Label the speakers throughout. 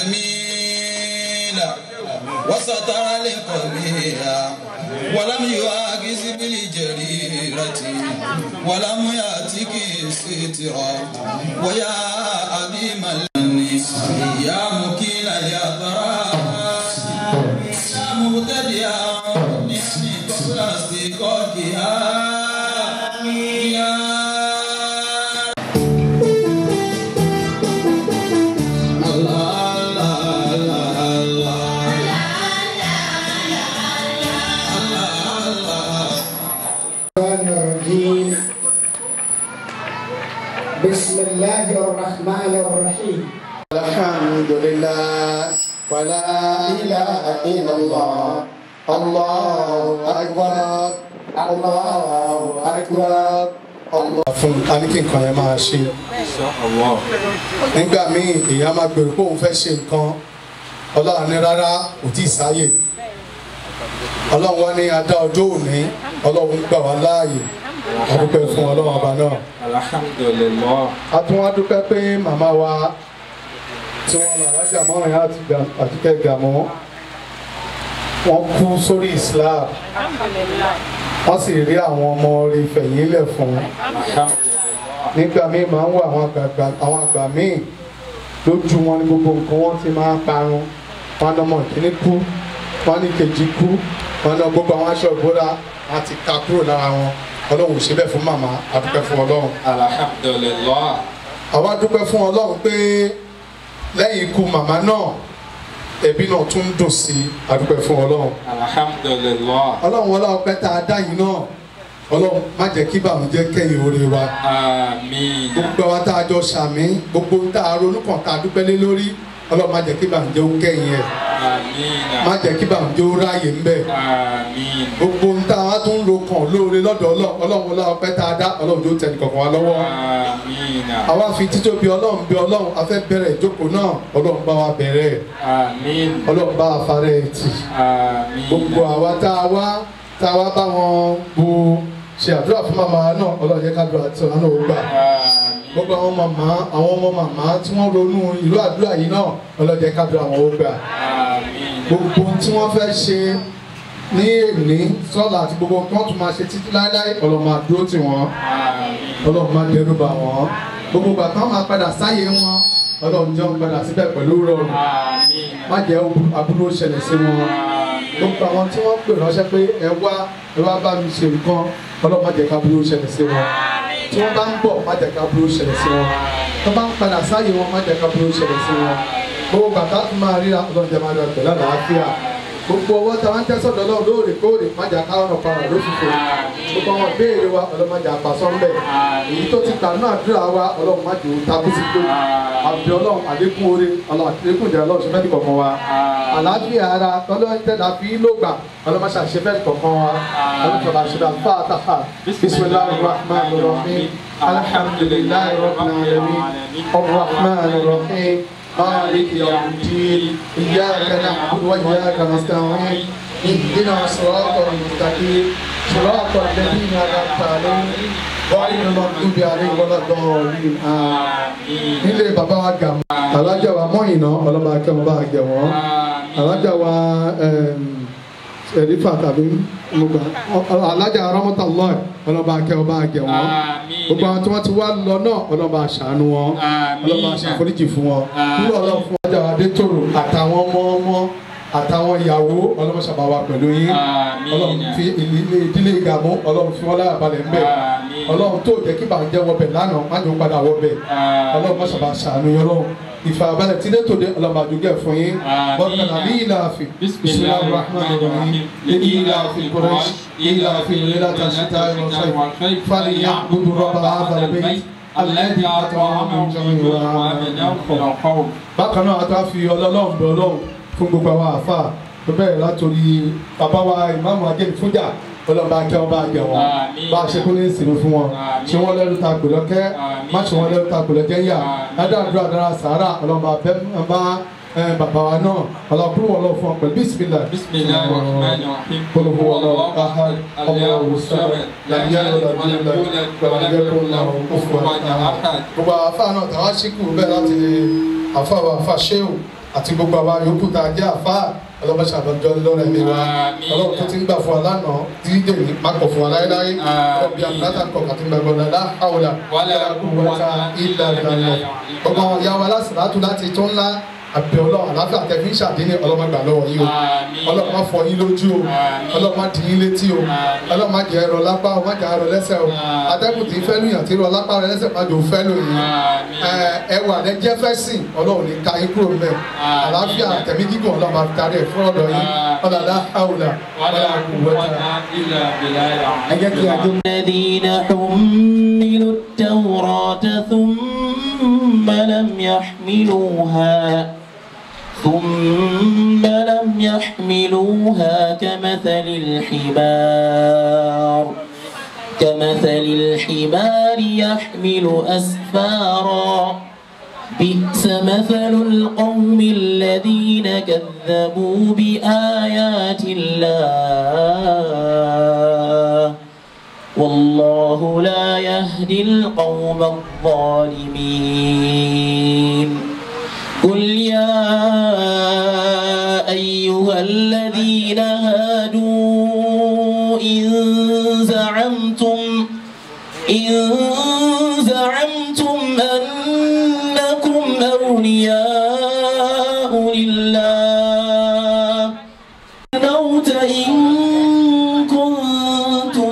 Speaker 1: الجميل وستر القبيح ولم يعاكس بالجريرة ولم يأتك سترا ويا عظيم الناس يا مكيل الأبرار يا مبتدئا نعم قبل استيقاظها يا
Speaker 2: الرحمن الرحيم بسم الله الرحمن الرحيم
Speaker 3: الحمد لله ولا إله إلا الله الله أكبر الله أكبر fún aníkì nǹkan yẹn máa ṣe nígbà míì èèyàn máa gbèrò pé òun fẹ́ ṣe nǹkan ọlọ́run ní rárá kò tí ì sáyè ọlọ́run wá ní adá ọjọ́ òní ọlọ́run gbà wá láàyè adúpẹ́ fún ọlọ́run ọba náà
Speaker 4: alhamdulillah
Speaker 3: a tún wá dúpẹ́ pé màmá wa tí wọ́n lọ alájà mọ́rin àti Ga- àtikẹ́ gàmọ́ wọ́n kú sórí Islam wọ́n sì rí àwọn ọmọ rí fẹ̀yìnlẹ̀ fún nígbà míì máa ń wọ àwọn àgbààgbà àwọn àgbà míì lójú wọn ní gbogbo nǹkan wọn ti máa ń parun wọn ní ọmọ ìkíní kú wọn ní kejì kú wọn ní gbogbo àwọn aṣọ ìbora wọn ti ka kúrò lára wọn ọlọ́run ò ṣe bẹ́ẹ̀ fún màmá a dúpẹ́ fún ọlọ́run
Speaker 4: alhamdulillah
Speaker 3: àwa dúpẹ́ fún ọlọ́run pé lẹ́yìn ikú màmá náà ẹbí náà tún ń dùn sí i a dúpẹ́ fún ọlọ́run
Speaker 4: alhamdulillah
Speaker 3: ọlọ́run wọlé ọpẹ́ tá a dá yìí náà ọlọ́run má jẹ́ kí bàmújẹ́ kẹ́yìn oore wa
Speaker 4: àmín
Speaker 3: gbogbo àwa tá a jọ ṣàmì gbogbo tá a ronú kàn tá a dúpẹ́ lé lórí ọlọ́run má jẹ́ kí bàmújẹ́ ó kẹ́yìn ẹ̀
Speaker 4: àmín
Speaker 3: má jẹ́ kí bàmújẹ́ ó ráàyè ń bẹ̀
Speaker 4: àmín
Speaker 3: gbogbo tá a wá tún ro kàn lóore lọ́dọ̀ ọlọ́run ọlọ́run wọlé ọpẹ́ tá a dá ọlọ́run tó tẹ̀ nìkọ̀kan wa lọ́wọ́
Speaker 4: àmín
Speaker 3: àwa fi títóbi ọlọ́run bí ọlọ́run a fẹ́ bẹ̀rẹ̀ ìjókòó náà ọlọ́run bá wa bẹ̀rẹ̀ ẹ̀
Speaker 4: àmín
Speaker 3: ọlọ́run bá wa farẹ́ ẹ̀ tì
Speaker 4: àmín
Speaker 3: gbogbo àwa tá a wá tá a wá bá wọn bu ṣe àdúrà fún màmá náà ọlọ́run jẹ́ ká dúrà tí wọn náà ó gbà
Speaker 4: àmín
Speaker 3: gbogbo àwọn màmá àwọn ọmọ màmá tí wọ́n ronú ìlú àdúrà yìí náà ọlọ́run jẹ́ ká dúrà wọn ó gbà
Speaker 4: àmín
Speaker 3: gbogbo ohun tí wọ́n fẹ́ ṣe ní èní sọ́la àti gbogbo ohun tí wọ́n tún máa ṣe títí láéláé ọlọ́run máa dúró tì wọ́n
Speaker 4: àmín
Speaker 3: ọlọ́run máa dẹrù bà wọ́n gbogbo ìgbà táwọn máa padà sáyé wọn ọlọ́run jẹ́ wọn padà síbẹ̀ pẹ̀lú rọrùn
Speaker 4: àmín
Speaker 3: má jẹ́ aburú ṣẹlẹ̀ sí wọn gbogbo àwọn tí wọ́n pè ránṣẹ́ pé ẹ wá ẹ wá bá mi ṣe nǹkan ọlọ́run má jẹ́ ká aburú ṣẹlẹ̀ sí wọn tí wọ́n bá ń bọ̀ má jẹ́ ká aburú ṣẹlẹ̀ sí wọn tí wọ́n bá ń padà sáyé wọn má jẹ́ ká aburú ṣẹlẹ̀ sí wọn gbogbo bàtà tó máa ríra ọlọ́run jẹ́ máa lọ pẹ̀lú àlàáfíà gbogbo ọwọ́ tí a ń tẹ́sọ̀ lọ́wọ́ lóòrèkóòrè má jà ká ọ̀nà para lóṣùfò gbogbo àwọn ìbéèrè wa ọlọ́run má jà àpàsọ́ ńbẹ̀ èyí tó ti gbà náà àdúrà wa ọlọ́run má jò ó takú sí pé àbí ọlọ́run àlékún oore ọlọ́run àlékún ìjà ọlọ́run ṣe fẹ́ nìkọ̀ọ̀kan wa àlàáfíà ara tọ́lọ́run tẹ̀lá fi ló gbà ọlọ́run má ṣàṣe fẹ́ nìkọ̀ọ̀kan wa ọlọ́run tọ́lá ṣe dá fàtàhà bisimilahi rahman rahim alhamdulilayi rabbil alamin arrahman rahim مالك يوم الدين إياك نعبد وإياك نستعين اهدنا الصراط المستقيم صراط الذين أنعمت عليهم غير المغضوب عليهم ولا الضالين آمين nílé bàbá wa gà mọ́ alájà wa mọ́yìnà ọlọ́ba akẹ́wọ̀n bá gẹ̀ wọ́n alájà wa ẹ̀rífà tàbí mọ̀gbà alájà arámọ́tà lọ́ọ̀ ọlọ́ba akẹ́wọ̀n bá gẹ̀ wọ́n gbogbo àwọn tí wọ́n ti wá lọ náà ọlọ́ba aṣàánú wọn ọlọ́ba aṣàforíjì fún wọn nílò ọlọ́run fún alájà wa adétòrò àtàwọn ọmọ ọmọ àtàwọn ìyàwó ọlọ́run ṣàbà wa pẹ̀lú yín ọlọ́run fi ilé ìdílé ìgàmú ọlọ́run fi wọn láyà balẹ̀ ń bẹ̀ ọlọ́run tó jẹ́ kí bàjẹ́ wọbẹ̀ lánàá má jẹ́ ó padà wọbẹ̀ ọlọ́run má ṣàbà ṣàánú yín ọlọ́run ìfàbalẹ̀ tí lẹ́tọ̀ dé ọlọ́run àdúgẹ́ fún yín bọ́ọ̀kan àbí ìlàáfin bisimilahi rahman rahim èyí ìlàáfin kúrẹ́ṣ ìlàáfin ìlàtà ṣíta ìrọ̀ṣẹ́ fàlìyà gbogbo rọ́bà àbàlẹ̀bẹ̀ alẹ́dí àtọ̀wọ́n bákan náà a tó fi ọlọ́run bẹ̀ ọlọ́run fún gbogbo àwọn àfa tó bẹ̀rẹ̀ látòrí bàbá wa ìmáàmù ajẹ́ni fújà ọlọ́ba akẹ́ wọn bá gẹ̀ wọ́n bá a ṣe kó ní ìsinmi fún wọn ṣé wọ́n lẹ́rú ta gbòlọ́ kẹ́ má ṣe wọ́n lẹ́rú ta gbòlọ́ kẹ́ yà ládàádúrà dára sàárà ọlọ́ba bẹ́ bá bàbá wa náà ọlọ́kùnrin wọn lọ fún ọ pẹ̀lú bísímìlà
Speaker 4: bisimilahi rahman rahim
Speaker 3: قل هو الله احد الله الصمد لم يلد ولم يولد ولم يكن له كفوا احد gbogbo àfa náà tàwa ṣíkù bẹ́ẹ̀ láti àfa wa àfa ṣéwù àti gbogbo àwa yòókù tá a jẹ́ àfa ọlọ́mọṣẹ́ àbọ̀jọ́ lọ́rẹ̀ mi wa
Speaker 4: Àmín.
Speaker 3: ọlọ́run tó ti ń gbà fún wa lánàá tí dèmí má kọ̀ fún wa láéláé
Speaker 4: Àmín.
Speaker 3: ọbí àbúrátà kọ̀ àti gbàgbọ́ lọ́la àwòlà
Speaker 4: Wala
Speaker 3: quwwata illa billah ọgbà wọn yà wá lásìlátù láti tó ńlá àbẹ̀ ọlọ́run àláfíà tẹ̀fí ń ṣàdénì ọlọ́mọgbà lọ́wọ́ yìí o
Speaker 4: Àmín.
Speaker 3: ọlọ́mọ fọ yín lójú o
Speaker 4: Àmín.
Speaker 3: ọlọ́mọ dì yín létí o
Speaker 4: Àmín.
Speaker 3: ọlọ́mọ jẹ́ ẹ̀rọ lápá o má jẹ́ ẹ̀rọ lẹ́sẹ̀ o
Speaker 4: Àmín.
Speaker 3: atẹ́kùn tí ń fẹ́ lùyàn tí ń rọ lápá rẹ lẹ́sẹ̀ má jò fẹ́ lòyìn
Speaker 4: Àmín.
Speaker 3: ẹwà rẹ jẹ́ fẹ́ sìn ọlọ́run ní ká yín kúrò mẹ́
Speaker 4: Àmín.
Speaker 3: àlàáfíà tẹ̀mí gígùn ọlọ́mọ àtàrí ẹ̀ fún ọ̀dọ̀ yín
Speaker 4: Àmín.
Speaker 3: ọ̀làlá àwùlà
Speaker 4: Wala
Speaker 3: ọ̀là quwwata.
Speaker 4: quwwata illa billahi
Speaker 2: ẹ jẹ́ kí a jó.
Speaker 5: الذين حملوا التوراة ثم لم يحملوها ثم لم يحملوها كمثل الحمار كمثل الحمار يحمل أسفارا بئس مثل القوم الذين كذبوا بآيات الله والله لا يهدي القوم الظالمين قل يا أيها الذين هادوا إن زعمتم إن زعمتم أنكم أولياء لله الموت إن كنتم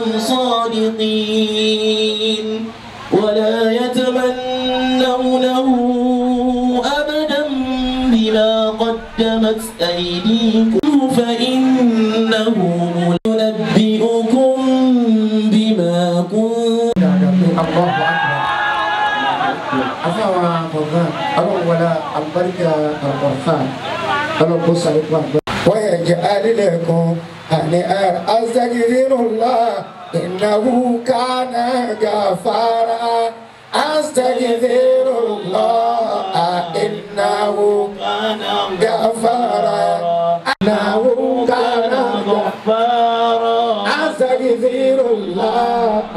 Speaker 5: صادقين ولا يتمنونه أبدا بما قدمت أيديكم فإنه ينبئكم بما كنتم
Speaker 2: Allahu Akbar. Afawa Bọ̀gán, ọlọ́run wọlé àlùbáríkà Al-Qur'an, ọlọ́run kó sàlékún àgbẹ̀. Wọ́n yẹ jẹ́ alílẹ̀kùn àní astaghfirullah innahu kana gafara. Astaghfirullah innahu gafara. Innahu kana
Speaker 5: غفارا
Speaker 2: Astaghfirullah.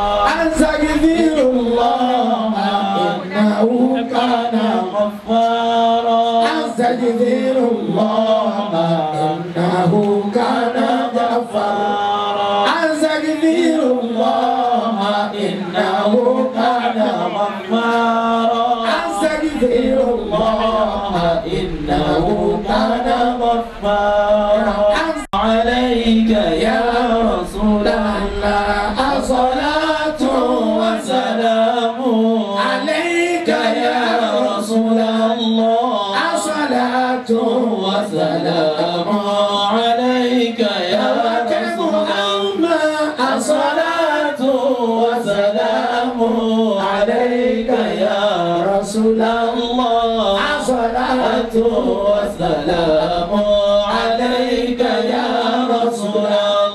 Speaker 2: أستغفر الله إنه كان
Speaker 5: غفارا
Speaker 2: أستغفر الله إنه كان غفارا أستغفر الله إنه كان غفارا أستغفر الله إنه كان غفارا عليك يا رسول الله الصلاة والسلام عليك يا رسول الله الصلاة والسلام عليك يا رسول الله الصلاة والسلام عليك يا رسول الله الصلاة والسلام عليك يا رسول الله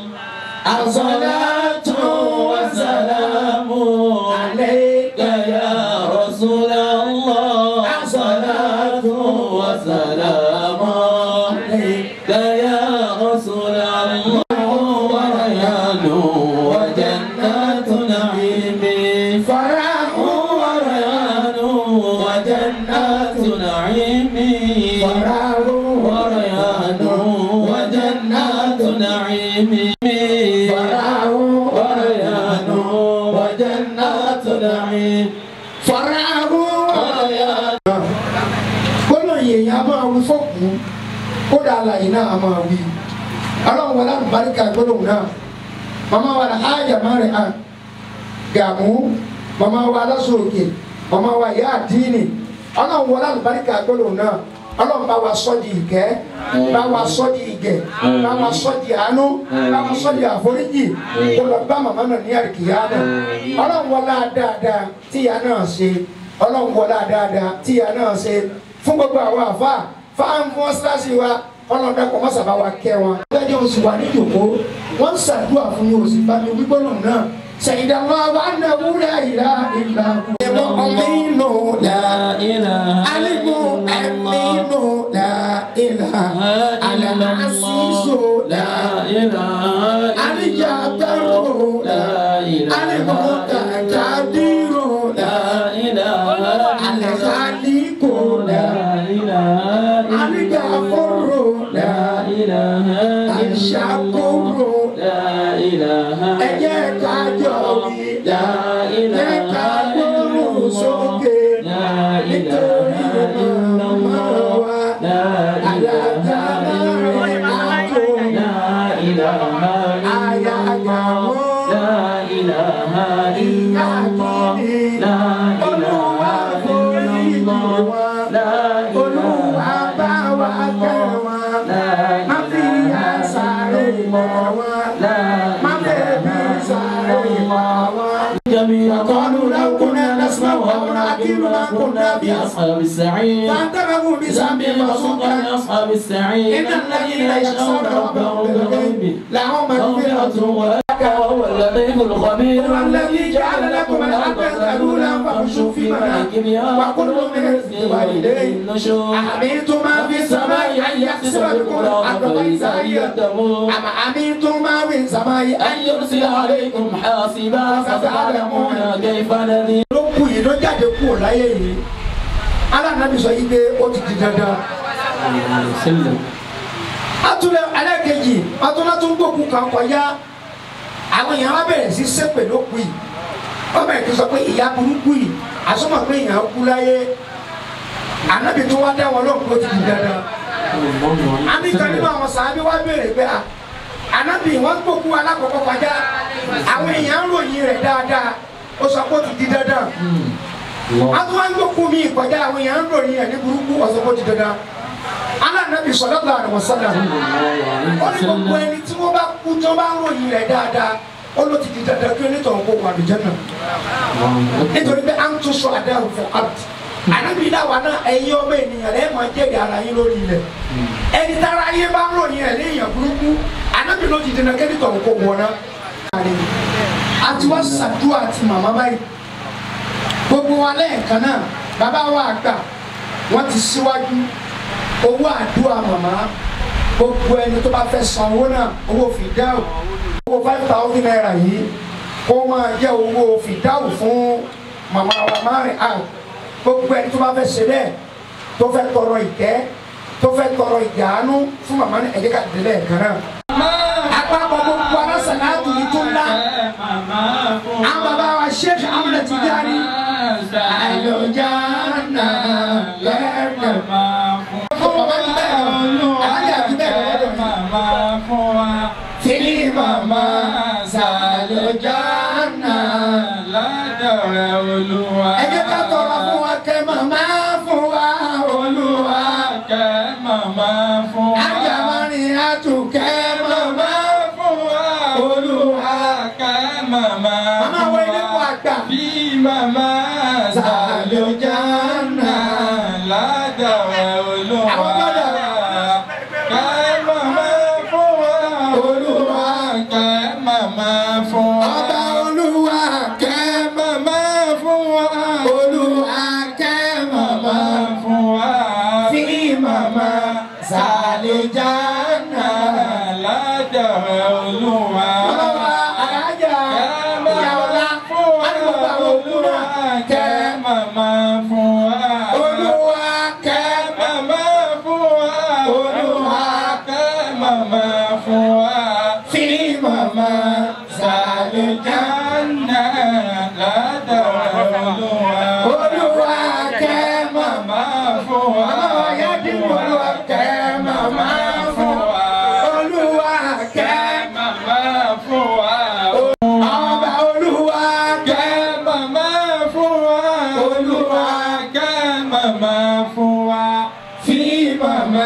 Speaker 2: الصلاة والسلام عليك يا رسول الله الصلاة والسلام عليك يا رسول الله وريان وجنات نعيم فرح وريان وجنات نعيم فرح وريان وجنات نعيم فرح وريان وجنات نعيم فرح وريان gbọ́dọ̀ yèèyàn a máa wí fọ́ọ̀kù kódà àlàyé náà a máa wí ọlọ́run wọlé àlùbáríkà gbọ́dọ̀ náà màmá wa la ájà máa rẹ̀ hàn gàmú màmá wa aláṣọ̀ọ̀kè màmá wa ìyá àdínì ọlọ́run wọlé àlùbáríkà gbọ́dọ̀ náà ọlọ́run bá wa sọ́ di ìkẹ́ bá wa sọ́ di ìgẹ̀ bá wa sọ́ di àánú bá wa sọ́ di àforíjì kó lọ bá màmá náà ní àríkìyá náà ọlọ́run wọlé dáadáa tíya náà ṣe ọlọ́run wọlé dáadáa tíya náà ṣe fún gbogbo àwọn àfa fáwọn fún ọ́síláṣí wa ọlọ́run dàpọ̀ mọ́sàbá wa kẹ́ wọn. lẹ́jọ́ oṣù wa ní ìjòkó wọ́n ń ṣàdúrà fún mi oṣù bá mi wígbọ́nà náà ṣèyídà wọn wà ní ewúrẹ́ ìlà ìlà. ẹ̀mọ́ ọ̀mínú la alimu ẹ̀mínú la ìlà alàmásísò la alijabaro la alimọ̀ kàkàdírò la alẹ́kàlíkò la. Àṣàkóró.
Speaker 5: لا إله
Speaker 2: Ẹ jẹ́ ká jọ wí.
Speaker 5: لا
Speaker 2: Jẹ́
Speaker 5: إله
Speaker 2: ká
Speaker 5: إلا
Speaker 2: gbóhùn
Speaker 5: الله
Speaker 2: sókè.
Speaker 5: لا
Speaker 2: Nítorí
Speaker 5: إله إلا
Speaker 2: màmá
Speaker 5: الله
Speaker 2: wa.
Speaker 5: لا إله
Speaker 2: Àlàkálà
Speaker 5: إلا
Speaker 2: rẹ̀
Speaker 5: الله
Speaker 2: àjò.
Speaker 5: لا إله إلا الله لا إله إلا الله لا
Speaker 2: Olúwa
Speaker 5: إله
Speaker 2: forí
Speaker 5: إلا
Speaker 2: jì
Speaker 5: الله
Speaker 2: wá.
Speaker 5: لا
Speaker 2: Olúwa bá wa kẹ́ wa. Má fi àṣàrè mọ̀ wá. Má bẹ̀bí sáré mọ̀ wá.
Speaker 5: جميعا قالوا لو كنا نسمع أو نعقل ما كنا في أصحاب السعير
Speaker 2: فانتبهوا بذنب
Speaker 5: ذنب
Speaker 2: فسوقا
Speaker 5: فسوقا لأصحاب السعير
Speaker 2: إن الذين يخشون ربهم بالغيب لهم
Speaker 5: مغفرة
Speaker 2: مغفرة
Speaker 5: ولك وهو اللطيف الخبير
Speaker 2: هو الذي جعل لكم الأرض ذلولا فامشوا في مناكبها وكلوا من رزق والديه
Speaker 5: النشور
Speaker 2: أمنتم ما في السماء أن يخسف بكم الأرض فإذا هي
Speaker 5: تمور
Speaker 2: أم أمنتم ما في السماء
Speaker 5: أن يرسل عليكم حاصبا فستعلمون كيف نذير
Speaker 2: ló kù yìí ló jáde kúrò láyé yìí alánàbí sọ yìí pé ó ti di dandan atúlẹ̀ ẹlẹ́kejì atúlẹ̀ tó ń gbókun kan kọjá àwọn èèyàn wá bẹ̀rẹ̀ sí sépè ló kù yìí wọ́n bẹ̀rẹ̀ sí sọ pé ìyá burúkú yìí àsomọ̀ pé èèyàn kú láyé ànábì tó wá dá wọn lóhùn pé ó ti di dandan àmì kan nínú àwọn sàábí wá béèrè pé à ànábì wọn gbókun alákọ̀ọ́kọ́ kọjá àwọn èèyàn ń ròyìn rẹ̀ dáadáa ó sọ pé ó ti di dandan àwọn wá ń gbókun mi kọjá àwọn èèyàn ń ròyìn rẹ̀ ní burúkú ó sọ pé ó ti dandan alánàbì sallallahu alaihi wasallam ó ní gbogbo ẹni tí wọ́n bá kú tí wọ́n bá ń ròyìn rẹ̀ dáadáa ó ló ti di dandan kí onítọ̀hún kó wà lùjẹ́ náà nítorí pé à ń tún sọ àdáhùn fún abdi ànábì dáwà náà ẹ̀yin ọmọ ènìyàn lẹ́ẹ̀ máa jẹ́rìí ara yín lórí ilẹ̀ ẹni tára yé bá ń ròyìn ẹ̀ léèyàn burúkú ànábì ló ti dandan kí onítọ̀hún kó wọ̀ náà. àti wá sàdúrà àti màmá báyìí gbogbo wa lẹ́ẹ̀kan náà bàbá wa àgbà wọ́n ti síwájú owó àdúrà màmá gbogbo ẹni tó bá fẹ́ san owó náà owó fìdáwò owó five thousand naira yìí kó máa jẹ́ owó fìdáwò fún màmá wa márùn out gbogbo ẹni tó bá fẹ́ ṣe bẹ́ẹ̀ tó fẹ́ tọrọ ìkẹ́ tó fẹ́ tọrọ ìjàánú fún màmá ní ẹ̀jẹ̀ ká délẹ̀ kan náà. àpapọ̀ gbogbo alásàlá àtúntò tó ńlá àwọn bàbá wa Sheikh Ahmed Tijani àlùjáná lẹ́ẹ̀kan fún bàbá ti bẹ́ẹ̀ lọ alájà ti bẹ́ẹ̀ lọ́dọ̀ mi. Fili mama sàlùjáná. Ẹ jẹ́ ká tọrọ fún wa kẹ́ màmá fún wa olúwa. Ajá máa rìn àtúnkẹ́ màmá olúwa. Màmá wọ ilé kó àgbà. Sàlùjáná. Àwọn gbọ́dọ̀ olúwa. Ọba olúwa kẹ́ olúwa kẹ́ màmá. Fi màmá sàlùjáná. Olúwa alájà ìyá ọlá. Àdúgbò àwọn òkú náà kẹ́ olúwa kẹ́ olúwa fi màmá sàlùjáná. Olúwa kẹ́ màmá. Màmá wa yá dín olúwa kẹ́ màmá fún wa. Olúwa kẹ́ ọba olúwa kẹ́ olúwa fi màmá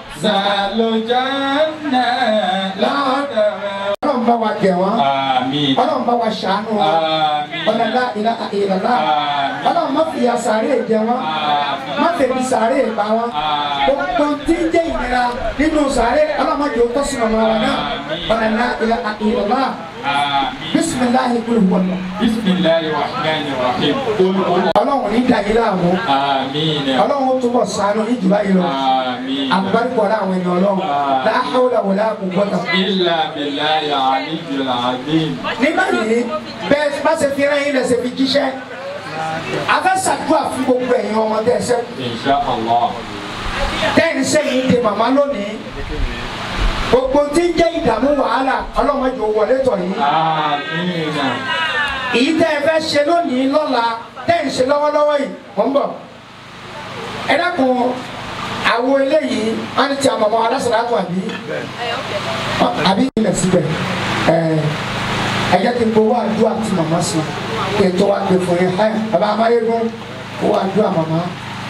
Speaker 2: ọlọ́run bá wa gẹ̀ wọ́n
Speaker 4: Àmín.
Speaker 2: ọlọ́run bá wa ṣàánú wọn
Speaker 4: Àmín.
Speaker 2: ọlọ́lá ìlà ìlàlá
Speaker 4: Àmín.
Speaker 2: ọlọ́run má fìyà sàárè jẹ wọ́n
Speaker 4: Àmín.
Speaker 2: má fèmí sàárè pa wọ́n gbogbo tí ń jẹ́ ìnira nínú sàárè ọlọ́run má jẹ́ òótọ́ sí ọmọ wa náà ọlọ́lá ìlà ìlàlá
Speaker 4: Àmín.
Speaker 2: bisimilahi kúlù wọlọ
Speaker 4: Bismillahir Rahmanir Rahim.
Speaker 2: ọlọ́run ní dàgé láàmú
Speaker 4: Àmín.
Speaker 2: ọlọ́run ó túbọ̀ ṣàánú ní jù báyìí lọ
Speaker 4: Àmín.
Speaker 2: àbúbárìkọ̀ ọ̀la àwọn ènìyàn ọlọ́run láhàúlà wọlé àkùnkọ́ta.
Speaker 4: Illa billahi aliyyil azim.
Speaker 2: ní báyìí bẹ́ẹ̀ bá ṣe fi rán yín lẹ́sẹ̀ fi jíṣẹ́ afẹ́ ṣàdúrà fún gbogbo ẹ̀yin ọmọ tẹ́ ẹ sẹ́kù
Speaker 4: Insha Allah.
Speaker 2: tẹ́yìn sẹ́yìn dé màmá lónìí gbogbo tí ń jẹ́ ìdààmú wàhálà ọlọ́mọdé ò wọlé tọ̀ yìí
Speaker 4: Àmín.
Speaker 2: èyí tẹ́ ẹ fẹ́ ṣe lónìí lọ́la tẹ́ ẹ ń ṣe lọ́wọ́lọ́wọ́ yìí mò ń bọ̀ ẹ dákun àwo eléyìí wọ́n ti àmọ̀mọ́ alásàlátù àbí àbí ilẹ̀ síbẹ̀ ẹ ẹ jẹ́ kí n gbowó àdúrà tí màmá sùn kí n tó wá gbé fún yín ẹ bàbá amáyégun owó àdúrà màmá.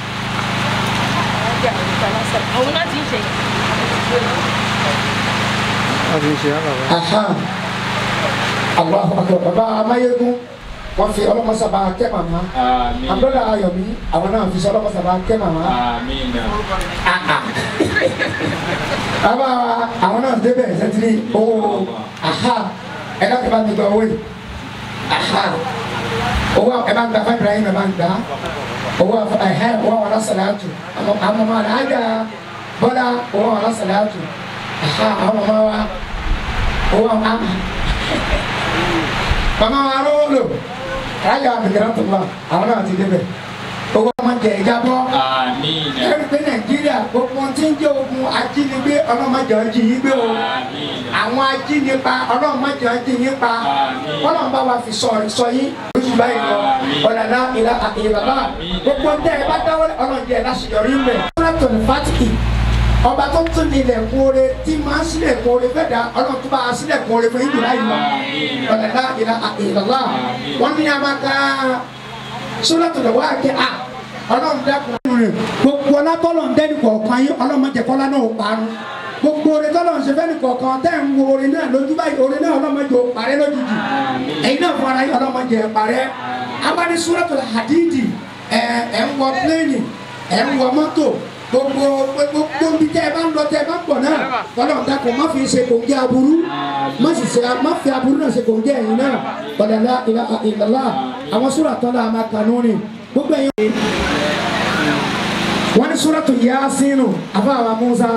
Speaker 6: Òun náà ti ń ṣe.
Speaker 2: Aha. Allahu akbar bàbá amáyégun wọ́n fi ọlọ́mọsábà kẹ́ màmá
Speaker 4: Àmín.
Speaker 2: àbúrò ayọ̀mí àwọn náà fi sọ ọlọ́mọsábà kẹ́ màmá.
Speaker 4: Àmín.
Speaker 2: bàbá wa àwọn náà débẹ̀ sẹ́tìrì owó aha ẹ̀ka kí bá mi gba owó yìí aha owó ẹ̀ bá ń gba fún Ibrahim ẹ̀ bá ń gbà owó ẹ̀hẹ́ owó àwọn alásàlátù àwọn ọmọ alájà bọ́lá owó àwọn alásàlátù aha àwọn ọmọ wa owó àwọn ama mama wa rolo alájà àbẹ̀kẹ̀rẹ̀ tó lọ àwọn náà ti débẹ̀ owó ọmọ jẹ ìjábọ̀
Speaker 4: Àmín.
Speaker 2: ẹ̀rí pé nàìjíríà gbogbo tí ń jẹ́ ogun ajínigbé ọlọ́mọdé ọjì yìí gbé o
Speaker 4: Àmín.
Speaker 2: àwọn ajínipa ọlọ́mọdé ọjì yìí pa
Speaker 4: Àmín.
Speaker 2: ọlọ́mọba wa fi sọ sọ yín lóṣù báyìí lọ
Speaker 4: Àmín.
Speaker 2: ọ̀làlá ìlà ìlàlá
Speaker 4: Àmín.
Speaker 2: gbogbo tẹ ẹ bá dáwọ́ ọlọ́dẹ ẹ láṣeyọrí ń bẹ̀. ọlọ́tọ̀ ní fátìkì ọba tó tún ní ilẹ̀kùn oore tí máa ń sílẹ̀kùn oore fẹ́ da ọlọ́run tó bá a sílẹ̀kùn oore fún ìdúrà yìí lọ
Speaker 4: Àmín.
Speaker 2: ọ̀làlá ìlà ìlàlá
Speaker 4: Àmín.
Speaker 2: wọ́n ní amaka sọ́lọ́tọ̀ lọ́wọ́ àkẹ́ à ọlọ́run dẹ́kun rẹ̀ gbogbo ọlátọ́lọ̀ ń dẹ́nu kọ̀ọ̀kan yín ọlọ́run jẹ́ kọ́lá náà ó parun gbogbo orin tọ́lọ̀ ń ṣe fẹ́ni kọ̀ọ̀kan tẹ́ ń wo orin náà lójú báyìí orin náà ọlọ́run jẹ́ ó parẹ́ lójijì ẹ̀yin náà fún ara yín ọlọ́run jẹ́ ẹ parẹ́ abáni suratul hadidi ẹ̀ ẹ̀ ń wọ pléènì ẹ̀ ń wọ mọ́tò gbogbo gbogbo bí tẹ́ ẹ bá ń lọ tẹ́ ẹ bá ń pọ̀ náà ọlọ́run dákun má fi ṣe kòńgẹ́ aburú má sì ṣe má fi aburú náà ṣe kòńgẹ́ ẹ̀yin náà ọ̀dàlá ìlà ìlàlá àwọn sùrà tọ́lá àmàkànú ni gbogbo ẹ̀yin wọ́n ní suratu yaasinu àfàwà musa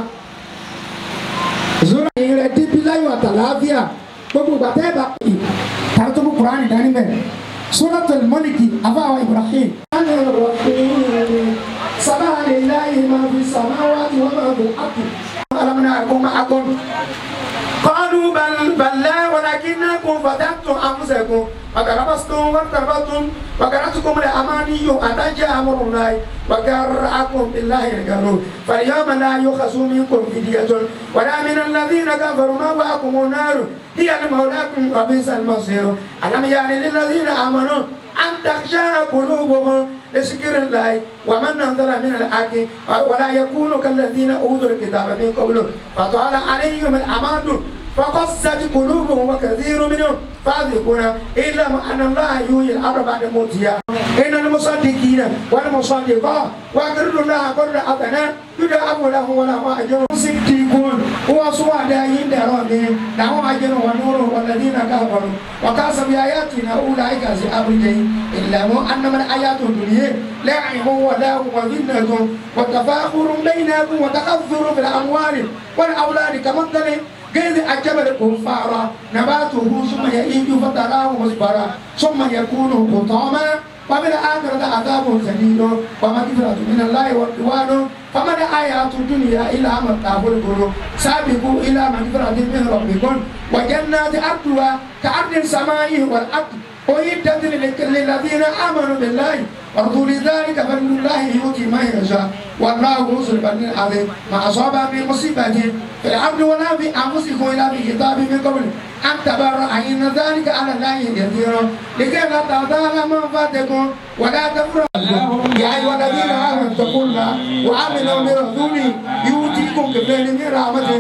Speaker 2: zura yìí rẹ̀ dípí láyọ̀ àtàlàáfíà gbogbo gbàtẹ́ bá pè tàbí tó kú kuraani dání mẹ́ suratu mọ́lìkì àfàwà ibrahim. sábà lè láyé máa fi sàmáwá tí wọ́n máa bò ápù. alamina àgbọ̀n máa gbọ́n. قالوا بل بل لا ولكنكم فتنتم انفسكم وكربستم وكربتم وكرتكم الاماني ان جاء امر الله وكرهكم بالله الغرور فاليوم لا يؤخذ منكم فدية ولا من الذين كفروا مأواكم النار هي المولاكم وبئس المصير ألم يعني للذين آمنوا أن تخشى قلوبهم لذكر الله ومن نزل من الحق ولا يكونوا كالذين أوتوا الكتاب من قبل فطال عليهم الأمد فقست قلوبهم وكثير منهم فاذقون إلا أن الله يحيي الأرض بعد موتها إن المصدقين والمصدقات وأقرضوا الله قرضا حسنا يضاعف لهم ولهم أجر صديقون هو سواد عند ربهم لهم أجر ونور والذين كفروا وكاسب بآياتنا أولئك أصحاب الجحيم إلا أنما الآيات الدنيا لعب ولهو وذلة وتفاخر بينكم وتكثر في الأموال والأولاد كمثل غير أجب الكفار نباته ثم يئيج فتراه مصبرا ثم يكون حطاما وفي الآخرة عذاب شديد ومغفرة من الله ورضوان فما الآيات الدنيا إلا متاع الغرور سابقوا إلى مغفرة من ربكم وجنات أرضها كأرض السماء والأرض أعدت للذين آمنوا بالله ورسول ذلك فضل الله يؤتي من يشاء والله ذو الفضل العظيم ما أصاب من مصيبة في الأرض ولا في أنفسكم إلا في كتاب من قبل أن تبرأ إن ذلك على الله يسير لكي لا تغتال ما فاتكم ولا تفرحوا يا أيها الذين آمنوا اتقوا الله وآمنوا برسوله يؤتيكم كفلين من رحمته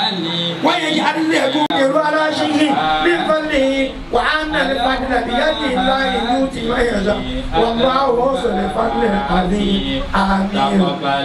Speaker 2: ويجعل لكم يرى على شيء من فضله وأن الفضل بيد الله يؤتي من يشاء والله ذو الفضل العظيم آمين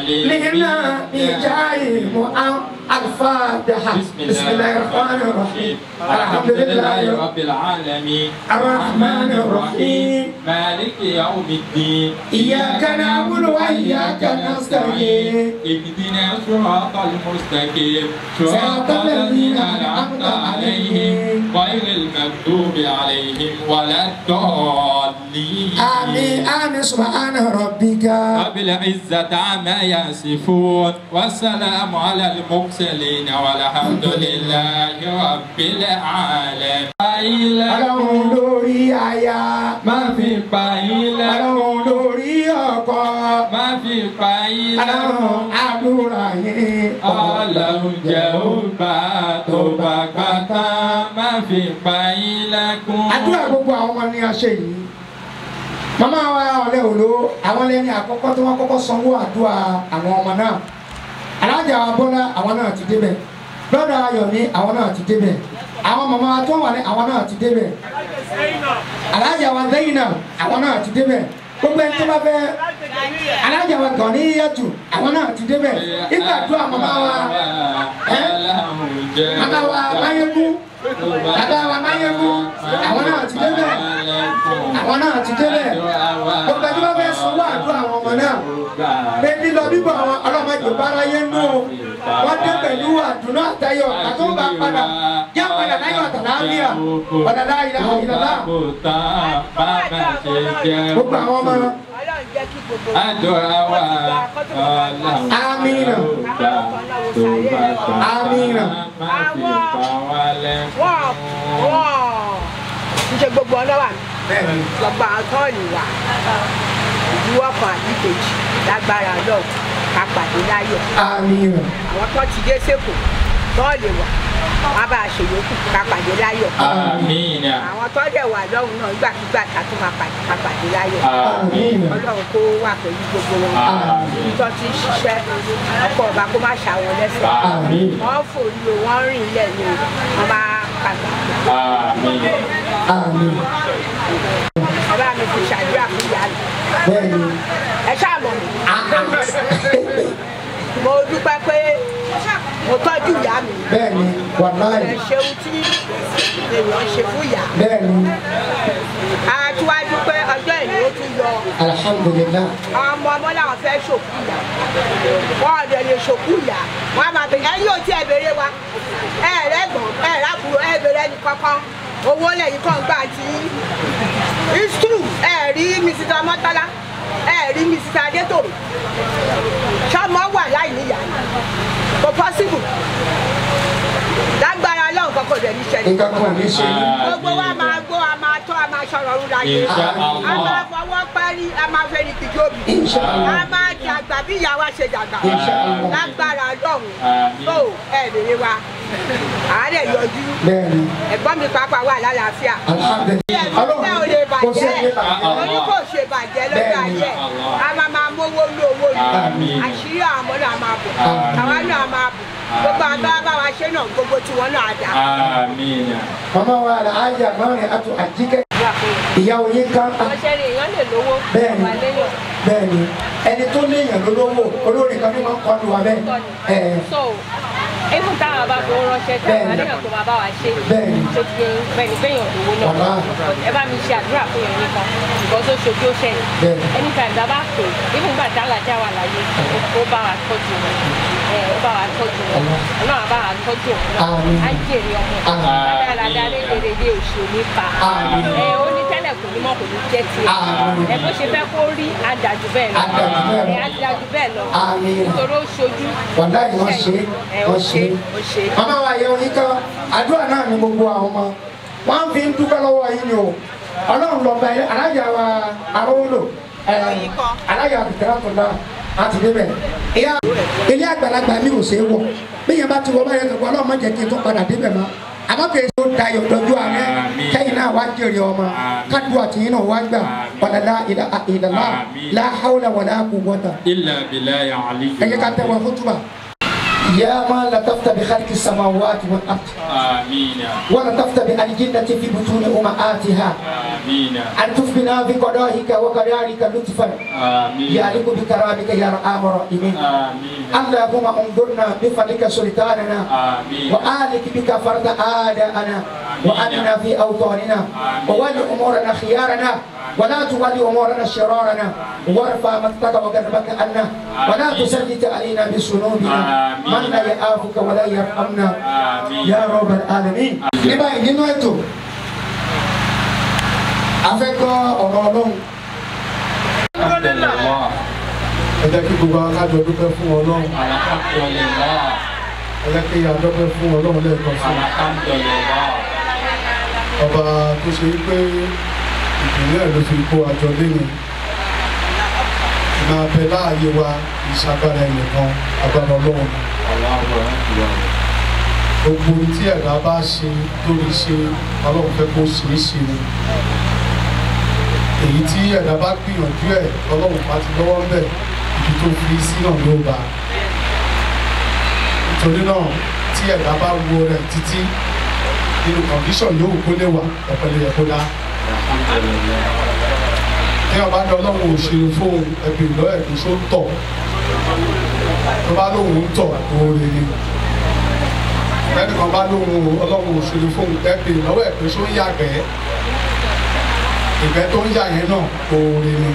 Speaker 2: لنا بجاه مؤمن الفاتحة بسم الله الرحمن الرحيم الحمد لله
Speaker 4: رب العالمين
Speaker 2: الرحمن الرحيم
Speaker 4: مالك يوم الدين
Speaker 2: إياك نعبد وإياك نستعين
Speaker 4: اهدنا الصراط المستقيم
Speaker 2: صراط الذين أنعمت عليهم
Speaker 4: غير المغضوب عليهم ولا الضالين المرسلين
Speaker 2: آمين آمين سبحان ربك
Speaker 4: رب العزة عما يصفون والسلام على المرسلين والحمد لله رب العالمين
Speaker 2: ọlọ́run lórí aya
Speaker 4: má fi pa ilẹ̀
Speaker 2: ọlọ́run lórí ọkọ
Speaker 4: má fi pa ilẹ̀
Speaker 2: ọlọ́run àdúrà yín
Speaker 4: ọlọ́run jẹ́ ó bá tó bá gbàtà má fi pa ilẹ̀ kún.
Speaker 2: àdúrà gbogbo àwọn ọmọ ni a ṣe yìí màmá wa ọ̀lẹ́ òló àwọn lẹ́ni àkọ́kọ́ tí wọ́n kọ́kọ́ sanwó àdúrà àwọn ọmọ náà alájà bọ́lá àwọn náà ti débẹ̀ lọ́dọ̀ ayọ̀ ní àwọn náà ti débẹ̀ àwọn màmá wa tó wà ní àwọn náà ti débẹ̀ alájà wa Zainab àwọn náà ti débẹ̀ gbogbo ẹni tó bá fẹ́ alájà wa gàn ní yẹtù àwọn náà ti débẹ̀ nígbà tó àwọn màmá wa ẹ́ màmá wa máyégún bàbá wa máyégún àwọn náà ti débẹ̀ àwọn náà ti débẹ̀ gbogbo ẹni tó bá fẹ́ sanwó àdúrà àwọn ọmọ náà pé lílọ bíbọ̀ àwọn ọlọ́mọdé bára yé nù o wọ́n dé pẹ̀lú àdùnnú àtayọ̀ àtúntà padà yá padà láyọ̀ àtàlámíà padà láyọ̀ ìlàlá gbogbo àwọn ọmọ
Speaker 6: Ọlọ́run jẹ́ kí gbogbo
Speaker 4: Àdúrà wa ọlọ́run
Speaker 2: Amina.
Speaker 4: gbà tó bá gbà
Speaker 2: Amina.
Speaker 4: má fi pa wá lẹ́kùn.
Speaker 6: wọ́n wọ́n ń ṣe gbogbo ọlọ́wà mi
Speaker 2: bẹ́ẹ̀ni
Speaker 6: lọ́gbà tọ́ọ̀nì wà ìdíwọ́ kan àbí kejì lágbára lọ́ọ̀ ká pàdé láyọ̀
Speaker 2: amina
Speaker 6: àwọn tó ti dé sẹ́kọ̀ọ́ tọ́ọ̀ lè wà wọ́n á bá a ṣe yòókù ká pàdé láyọ̀
Speaker 4: Amina.
Speaker 6: àwọn tó dẹ̀ wà lọ́hùn náà nígbàkigbà ká tún máa pàdé ká pàdé láyọ̀
Speaker 4: Amina.
Speaker 6: ọlọ́run kó wà pẹ̀lú gbogbo wọn
Speaker 4: Àmín.
Speaker 6: tó ti ń ṣiṣẹ́ ọkọ̀ ọba kó má ṣàwọn lẹ́sẹ̀
Speaker 4: Àmín.
Speaker 6: wọ́n fòrí o wọ́n rìn ilẹ̀ ni o wọ́n bá kàgbà
Speaker 4: Amina.
Speaker 2: amina
Speaker 6: ẹ bá mi fi ṣàdúrà fún ìyá mi
Speaker 2: bẹ́ẹ̀ni
Speaker 6: ẹ ṣáà mọ̀ mí mo dúpẹ́ pé mo tọ́jú ìyá mi
Speaker 2: bẹ́ẹ̀ni wàláyé
Speaker 6: ẹ ṣeun tí èèyàn ṣe fún ìyá
Speaker 2: bẹ́ẹ̀ni
Speaker 6: àtiwájú pé ọjọ́ ìlú ó tún yọ
Speaker 2: alihamudulilayi
Speaker 6: ọmọ ọmọ làwọn fẹ́ ṣòkú ìyá wọn ọ̀dọ̀ lè ṣòkú ìyá wọn a máa bẹ ẹ̀yin ò tí ẹ béèrè wa ẹ rẹ́gbọ̀n ẹ rábùrò ẹ béèrè ẹni kankan owó lẹ́yìn kan gbà tí it's true ẹ rí mrs amọ́tálá ẹ rí mrs adétòrò ṣọmọ wà láì níyà ni kò possible lágbára lọ́hùn kankan rẹ̀ ní ṣẹlẹ̀
Speaker 2: nǹkan kan ò ní ṣe yín
Speaker 6: gbogbo wa máa gbó a máa tọ́ a máa ṣọ̀rọ̀ ọ̀run láyé
Speaker 4: Insha
Speaker 6: a
Speaker 4: Allah.
Speaker 6: máa fọwọ́ parí a máa fẹ́ ní kìjọ́bì
Speaker 2: Insha Allah.
Speaker 6: a máa dàgbà bí ìyá wa ṣe dàgbà
Speaker 2: Insha Allah.
Speaker 6: lágbára lọ́hùn
Speaker 4: Àmín.
Speaker 6: tó ẹ bèrè wa àárẹ̀ yọjú
Speaker 2: bẹ́ẹ̀ni
Speaker 6: ẹ̀gbọ́n mi pàápàá wà lálàáfíà
Speaker 2: alihamudulilayi
Speaker 6: ẹ ò lè
Speaker 2: kò sí ẹni
Speaker 6: bàjẹ́
Speaker 2: bàjẹ́
Speaker 6: orí kò ṣe bàjẹ́ lọ́jọ́
Speaker 2: Bẹ́ẹ̀ni.
Speaker 6: ayé a máa máa mówó ní owó
Speaker 4: Àmín.
Speaker 6: yìí àṣírí àwọn ọmọ náà máa bọ̀
Speaker 2: Àmín.
Speaker 6: àwa náà máa bọ̀ gbogbo àgbà bá wa ṣe náà gbogbo tiwọn náà dà.
Speaker 4: Amina.
Speaker 2: mama wa alahaja mọ́rin àti àjíkẹ́ ìyàwó yín kan
Speaker 6: ọ̀ṣẹ́ ni èèyàn lè lówó
Speaker 2: Bẹ́ẹ̀ni.
Speaker 6: wà léyàn.
Speaker 2: bẹ́ẹ̀ni ẹni tó léèyàn lólówó olórin kan ní wọn kọ́ lu wa bẹ́ẹ̀ ẹ̀
Speaker 7: so even táwọn bá fowó ránṣẹ́ tí àwọn
Speaker 2: Bẹ́ẹ̀ni.
Speaker 7: àníyàn tó máa bá wa ṣe
Speaker 2: Bẹ́ẹ̀ni.
Speaker 7: tó ti yẹn bẹ́ẹ̀ni gbẹ̀yàn lówó náà
Speaker 2: Wàlá.
Speaker 7: ẹ bá mi ṣe àdúrà fún yẹn nìkan nǹkan tó ṣojú ó ṣẹ̀yìn
Speaker 2: Bẹ́ẹ̀ni.
Speaker 7: anytime tá a bá pè even gbà tá a làjà wà láyé ó bá wa tọ́jú wọn ẹ ó bá wa tọ́jú wọn ọlọ́run á bá wa tọ́jú òun náà
Speaker 2: Àmín.
Speaker 7: á jèrè ọmọ
Speaker 2: Àmín.
Speaker 7: dáadáa lédèrèdè òṣù nípa
Speaker 2: Àmín.
Speaker 7: ẹ ó ní tẹ́lẹ̀ kò ní mọ̀ kò ní jẹ́ tiẹ̀
Speaker 2: Àmín.
Speaker 7: ẹ bó ṣe fẹ́ kó rí adájú bẹ́ẹ̀ lọ
Speaker 2: Adájú bẹ́ẹ̀ lọ.
Speaker 7: ẹ adájú bẹ́ẹ̀ lọ
Speaker 2: Àmín.
Speaker 7: nítorí ó ṣojú
Speaker 2: wàláyé wọ́n ṣe
Speaker 7: ẹ ó
Speaker 2: wọ́n
Speaker 7: ṣe
Speaker 2: ṣe
Speaker 7: ó ṣe.
Speaker 2: mama wa yẹ oyin kan àdúrà náà ni gbogbo àwọn ọmọ wọn fi ń dúpẹ́ lọ́wọ́ yín ni o ọlọ́run lọ bá yẹ alájà wa arówólò ẹ alájà àbùkẹ́rẹ́ tó dá àti débẹ̀ ìyá ilé àgbàlagbà mi ò ṣe é wọ̀ bí yẹn bá ti wọ báyẹn tó kọ́ ọlọ́run má jẹ́ kí n tó padà débẹ̀ mọ́ àmọ́ kì í ṣe ó da yọ̀ dọ́jú àárẹ̀
Speaker 4: Àmín.
Speaker 2: kẹ́yìn náà wá jèrè ọmọ
Speaker 4: Àmín.
Speaker 2: kádùn àtìyìn náà wá gbà wàlálà ìlàlá
Speaker 4: Àmín.
Speaker 2: láhàwùlà wàlá quwwata
Speaker 4: Illa billahi aliyu.
Speaker 2: ẹ jẹ́ ká tẹ́wọ́ fútúbà. يا من لطفت بخلق السماوات والأرض
Speaker 4: Amina.
Speaker 2: ولطفت بالجنة في بطون أمهاتها
Speaker 4: Amina.
Speaker 2: أن تفبنا بقضائك وقدرك لطفا
Speaker 4: Amina.
Speaker 2: يعلق بكرامك يا أرحم الراحمين
Speaker 4: Amina.
Speaker 2: اللهم انظرنا بفضلك سلطاننا
Speaker 4: Amina.
Speaker 2: وآلك بك فرد آداءنا وأمنا في أوطاننا وولي أمورنا خيارنا ولا تولي أمورنا شرارنا وارفع مقتك وغضبك عنا ولا تسلط علينا بذنوبنا من لا يعافك ولا يرحمنا
Speaker 4: Amina.
Speaker 2: يا رب العالمين. Ní báyìí nínú ètò afẹ́gbọ́ ọ̀rọ̀ ọlọ́run
Speaker 4: Alhamdulillah.
Speaker 3: ẹ jẹ́ kí gbogbo akájọ dúpẹ́ fún ọlọ́run
Speaker 4: Alhamdulillah.
Speaker 3: ẹ jẹ́ kí adọ́pẹ́ fún ọlọ́run lẹ́ẹ̀kan sí i.
Speaker 4: Alhamdulillah.
Speaker 3: ọba tó ṣe pé ìpínlẹ̀ ló fi kó àjọ lẹ́nu máa bẹ láàyè wa ìṣàgbára ẹnìkan agbára ọlọ́run ni.
Speaker 4: Allahu Akbar.
Speaker 3: gbogbo ohun tí ẹ̀dá bá ṣe lórí ṣe ọlọ́run fẹ́ kó ṣeé ṣe ni èyí tí ẹ̀dá bá gbìyànjú ẹ̀ ọlọ́run bá ti lọ́wọ́ ń bẹ̀ ibi tó fi sí náà ló bá nítorí náà tí ẹ̀dá bá wo rẹ̀ títí nínú kọ̀ǹdíṣọ̀n yóò kó lè wà ọ̀pẹ̀lẹ̀ yẹ kó dá
Speaker 4: Alhamdulillah.
Speaker 3: ní ọba ní ọlọ́run ò ṣe fóun ẹbí ìlọ ẹ̀dùn ṣó ń tọ̀ tó bá lóun ń tọ̀ oore ni ẹnì kan bá lóun ọlọ́run ò ṣe fóun ẹbí ìlọ́wọ́ ẹ̀dùn ṣó ń yàgbẹ́ ìgbẹ́ tó ń yà yẹn náà oore ni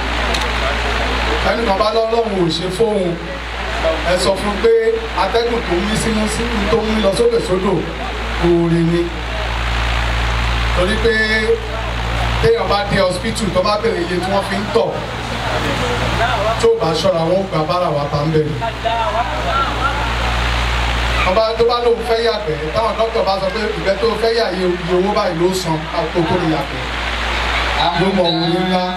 Speaker 3: ẹnì kan bá lọ́lọ́run ò ṣe fóun ẹ sọ fún un pé atẹ́gùn tó ń mí sínú sínú tó ń mí lọ sókè sódò oore ni torí pé téèyàn bá dé hospital tó bá bèrè iye tí wọ́n fi ń tọ̀ tó bá ṣọ́ra wọn ó gbà bára wa ta ń bẹ̀rẹ̀. ọba tó bá lóun fẹ́ yàgbẹ́ táwọn dókítà bá sọ pé ìgbẹ́ tó fẹ́ yà iye iye owó báyìí ló san kó tó lè yàgbẹ́. Ló mọ òun ní ńlá.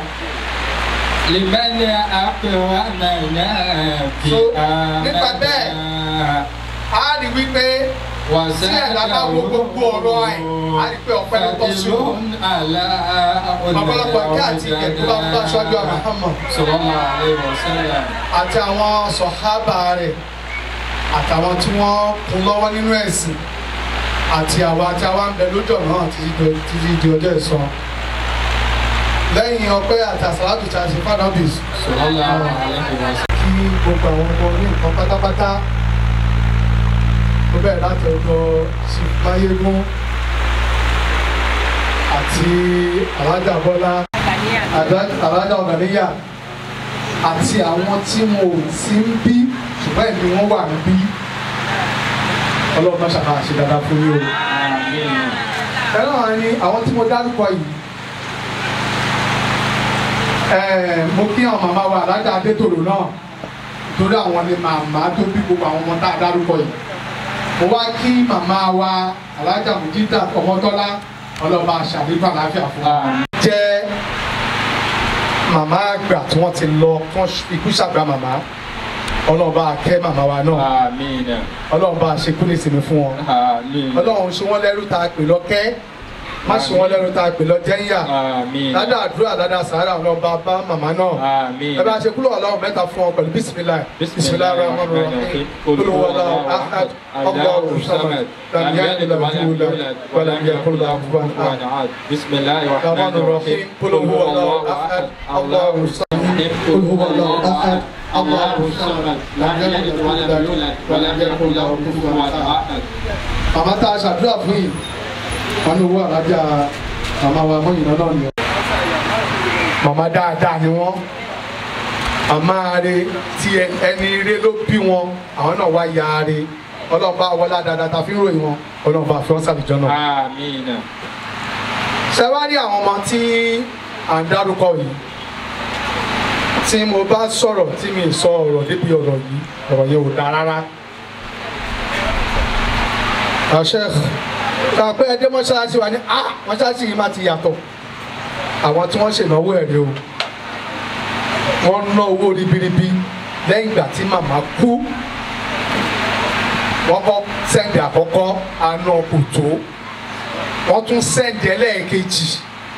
Speaker 4: لمن أقومنا في
Speaker 3: So, nípa bẹ́ẹ̀, a rí wípé tí ẹ̀dá bá wo gbogbo ọ̀rọ̀ ẹ̀ a rí pé ọ̀pẹ ló tọ́ sí o. ọ̀pọ̀lọpọ̀ kí àti ìkẹ́kọ̀ọ́ bá ń bá aṣáájú àmàhàmà
Speaker 4: صلى الله عليه وسلم
Speaker 3: àti àwọn sọ̀hábà rẹ̀ àtàwọn tí wọ́n kún lọ́wọ́ nínú ẹ̀sìn àti àwa tí a wá ń bẹ lójú ọ̀nà náà títí di- títí di ọjọ́ ìsọ. lẹ́yìn ọpẹ́ àti àsàlátù tí a ṣe fádọ́bìs
Speaker 4: صلى الله عليه وسلم
Speaker 3: kí gbogbo àwọn ọmọ ní nǹkan pátápátá ó bẹ̀rẹ̀ láti ọ̀dọ̀ símáyégún àti alájà bọ́lá alájà ọ̀gàníyà àti àwọn tí wọn ò sí ń bí ṣùgbọ́n ẹ̀mí wọn wà ń bí ọlọ́run máa ṣàkàrà ṣe dáadáa fún yín o.
Speaker 4: آمين
Speaker 3: ẹ̀rọ àwọn ni àwọn tí mo dárúkọ yìí ẹ̀ẹ́ mo kí àwọn màmá wa alájà adétòrò náà torí àwọn ni màmá tó bí gbogbo àwọn ọmọ tá a dárúkọ yìí mo wá kí màmá wa alájà mùjídà ọmọtọ́lá ọlọ́ba àṣàlífà láfíà fún wa. jẹ́ màmá àgbà tí wọ́n ti lọ tí wọ́n ikú ṣàgbà màmá ọlọ́ba akẹ́ màmá wa náà
Speaker 4: آمين
Speaker 3: ọlọ́ba àṣekú ní ìsinmi fún wọn
Speaker 4: آمين
Speaker 3: ọlọ́run ṣe wọ́n lẹ́rú tá a pè lọ́kẹ́ má ṣe wọ́n lẹ́rú tá a pè lọ jẹ́yà
Speaker 4: آمين
Speaker 3: ládàá àdúrà ládàá sàárà ọlọ́ba bá màmá náà
Speaker 4: آمين
Speaker 3: ẹ bá ṣe kúlọ̀ ọlọ́run mẹ́ta fún ọ pẹ̀lú bísímìlá bísímìlá rahman rahim olùwọ́lá ahad ọgbọ́n samad lamia ilẹ̀ wàlá ní ẹ̀kúrúdà àbúrò ahad
Speaker 4: بسم الله
Speaker 3: rahman
Speaker 4: الرحمن
Speaker 3: rahim
Speaker 4: الرحيم
Speaker 3: olùwọ́lá ahad ọgbọ́n samad olùwọ́lá ahad
Speaker 4: الله الصمد لم يلد ولم يولد ولم يكن له كفوا احد
Speaker 3: màmá tá a ṣàdúrà fún yìí wọn ní owó àlájà màmá wa mọ ìnáná náà ni ọ. màmá dáadáa ni wọn màmá re tí ẹ- ẹni ire ló bí wọn àwọn náà wá ya re ọlọ́run bá wọlé dáadáa tá a fi ń ròyìn wọn ọlọ́run bá fi wọn sàbìjọ náà.
Speaker 4: آمين
Speaker 3: ṣé wá rí àwọn ọmọ tí à ń dárúkọ yìí tí mo bá sọ̀rọ̀ tí mi sọ ọ̀rọ̀ débi ọ̀rọ̀ yìí ọ̀rọ̀ yẹn ò dáa rárá. àṣẹ kàpẹ́ ẹdẹ mọ́ṣáláṣí wa ní a mọ́ṣáláṣí yìí máa ti yàtọ̀ àwọn tí wọ́n ṣènáwó ẹ̀rẹ́ o wọ́n ná owó ribiribi lẹ́yìn ìgbà tí màmá kú wọ́n kọ́ sẹ́ǹdì àkọ́kọ́ àna kò tó wọ́n tún sẹ́ǹdì ẹlẹ́ẹ̀kejì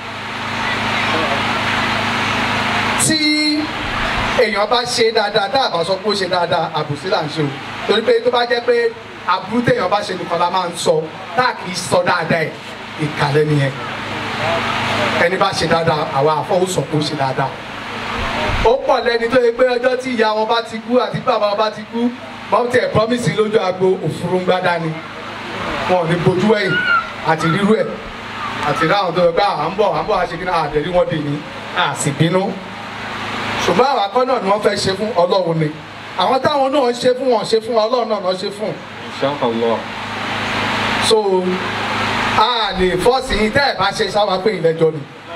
Speaker 3: tí èèyàn bá ṣe dáadáa tá a bá sọ pé ó ṣe dáadáa àbùsí là ń ṣe o torí pé tó bá jẹ́ pé àbúrú téèyàn bá ṣe nìkan la máa ń sọ tá a kì í sọ dáadáa ẹ̀ ìkàlẹ̀ nìyẹn ẹni bá ṣe dáadáa àwa àfọwọ́sọ pé ó ṣe dáadáa ó pọ̀ lẹ́ni tó yẹ pé ọjọ́ tí ìyá wọn bá ti kú àti bàbá wọn bá ti kú wọ́n tẹ̀ promise lójú agbo òfurufú ni wọn ò ní bojú ẹ̀yìn àti rírú ẹ̀ àti ráhùn tó yẹ pé à ń bọ̀ à ń bọ̀ àṣekínà àdẹ̀rí wọn dè ní àsìbínú ṣùgbọ́n àwọn akọ́ náà ni wọ́n fẹ́ ṣe fún ọlọ́run ni àwọn táwọn náà ń ṣe fún wọn ṣe fún ọlọ́run náà náà ṣe fún
Speaker 4: ان شاء الله
Speaker 3: so a lè fọ́ọ̀sì yín tẹ́ ẹ̀ bá ṣe sáwà pé ìlẹ́jọ́ ni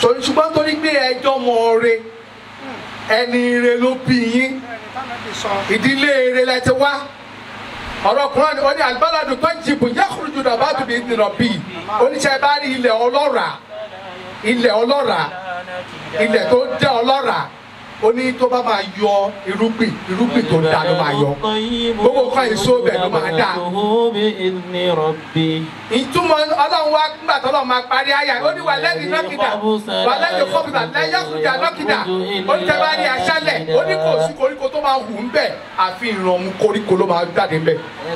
Speaker 3: torí ṣùgbọ́n torí pé ẹjọ́ mọ ọrẹ ẹni ire ló bí yín ìdílé ire lẹ ti wá ọ̀rọ̀ kùnrin ó ní àlùbálàdùn tó jìbù yẹ́kùrùjù náà bá tún bí nìrọ̀ bí oníṣẹ́ bá rí ilẹ̀ ọlọ́ràá ilẹ̀ ọlọ́ràá ilẹ̀ tó jẹ́ ọlọ́ràá ó ní tó bá máa yọ irúgbìn irúgbìn tó dáa ló máa yọ gbogbo nǹkan èso bẹ̀ ló máa dáa ìtumọ̀ ọlọ́run wa nígbà tó lọ́ọ́ máa parí àyà ó ní wà lẹ́yìn nọ́kìdà wà lẹ́yìn kọ́kìdà lẹ́yìn àkùjà nọ́kìdà ó ní tẹ́lá ní aṣálẹ̀ ó ní kò sí koríko tó máa hù ń bẹ̀ àfi ìrànmú koríko ló máa jáde ń bẹ̀.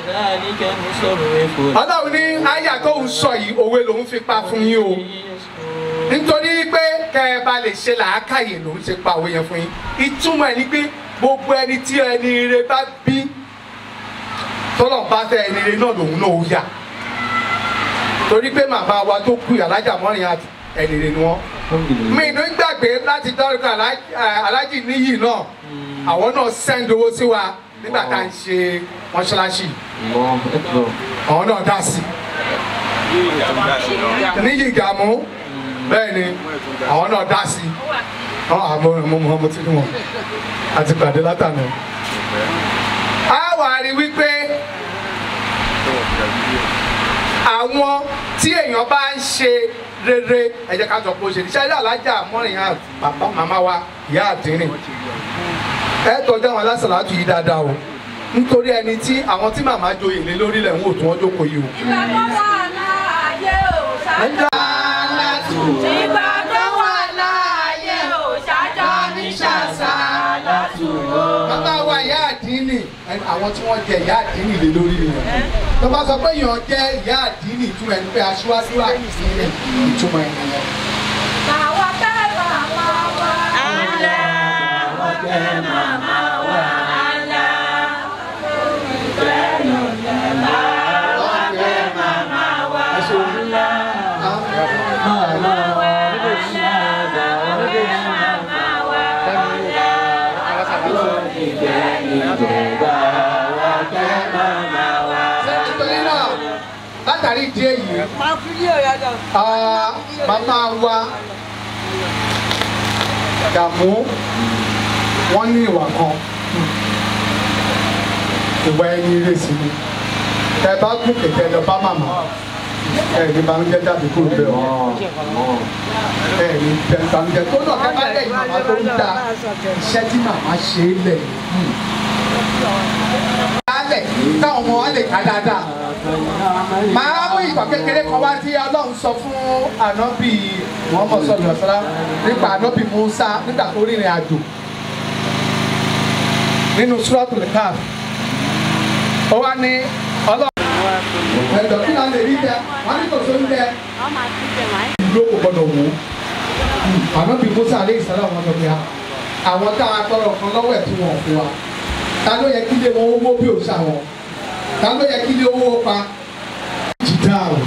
Speaker 3: ọlọ́run ní àyà tó ń sọ yìí òwe lòún fi pa fún yín o nítorí pé kẹ ẹ bá lè ṣe làákàyè lòún ṣe pa òwe yẹn fún yín ìtumọ̀ ẹ̀ ni pé gbogbo ẹni tí ẹni ire bá bí tọ́lọ̀ bá fẹ́ ẹni ire náà lòun náà ó yà torí pé màmá wa tó kú alájà mọ́rin àti ẹni ire ni wọ́n mi ìlú ń gbàgbé láti dọ́rùkọ alájì níyì náà àwọn náà sẹ́ńd owó sí wa nígbà tá à ń ṣe mọ́ṣáláṣí àwọn náà dá sí níyì ìgàmú bẹ́ẹ̀ ni àwọn náà dá sí àwọn àmọ́ mo mọ̀ mo ti rí wọn àti pàdé látàná. a wà rí wípé àwọn tí èèyàn bá ń ṣe rere ẹ jẹ́ ká jọ pé ó ṣe iṣẹ́ ilé alájà mọ́rin yá bàbá màmá wa ìyá àdínrìn ẹ tọ́jú àwọn alásàlátù yìí dáadáa o nítorí ẹni tí àwọn tí màmá joyè lé lórí lẹ̀ ń wò tí wọ́n jókòó yìí o.
Speaker 6: ìgbà tó wà láàyè ò ṣáájú. ìgbà tó wà láàyè ò ṣáájú ní ṣàṣà látúrò.
Speaker 3: bàbá wa ìyá àdínì ẹni àwọn tí wọ́n jẹ ìyá àdínì lé lórí nìyẹn tó bá sọ pé èèyàn jẹ ìyá àdínì ìtumọ̀ ẹni pé aṣíwájú àdínì ìtumọ̀ ẹni yẹn.
Speaker 6: àwọn kẹ́ màmá wa. àlẹ́ àwọn kẹ́ màmá wa. àlẹ́
Speaker 3: nítorí náà látàrí ìdí èyí
Speaker 6: máa fi ní òyàdọ̀.
Speaker 3: ah, màmá wa dààmú wọ́n ní ìwà kan ìwà ẹni ìrèsì ni tẹ bá gùn kẹ̀kẹ́ lọ bá màmá ẹ ní banújẹ́ jáde kúrò bẹ́ẹ̀ o ẹ ní banújẹ́ tó náà kẹ bá lẹ́yìn màmá tó ń da iṣẹ́ tí màmá ṣe é lẹ̀ yìí lálẹ̀ táwọn ọmọ wa lè ká dáadáa màá mú ìtàn kékeré kan wá tí ọlọ́run sọ fún ànábì muhammed sọlọ sọlá nípa ànábì musa nígbà tó rìnrìn àjò nínú suratul Kahf ó wá ní ọlọ́run ẹ̀dọ̀ kí náà lè rí jẹ wọ́n ní kò sóyún jẹ ìlú kò gbọdọ̀ wò ó ànábì musa aleyhi sàlám wọn sọ pé àwọn tá a tọrọ kan lọ́wọ́ ẹ̀ tí wọ́n fún wa ta ló yẹ kí lé wọn owó bí òòṣà wọn ta ló yẹ kí lé owó pa jìdá o.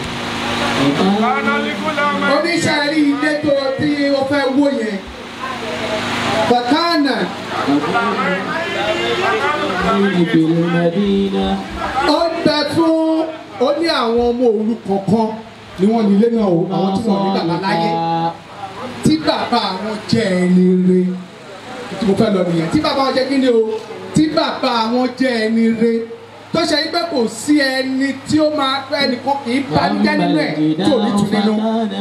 Speaker 3: oníṣẹ́ rí ilé tó tí o fẹ́ wó yẹn bàtánà ó ń bẹ fún ó ní àwọn ọmọ òrukàn kan ni wọ́n nílé náà o àwọn tí wọ́n ní bàbá láyé tí bàbá àwọn jẹ́ ẹni re tí mo fẹ́ lọ nìyẹn tí bàbá wọn jẹ́ kí ni o tí bàbá wọn jẹ́ ẹni re tó ṣe pé kò sí ẹni tí ó máa fẹ́ ẹnìkan kì í banújẹ́ nínú ẹ̀ tí ò ní tù nínú.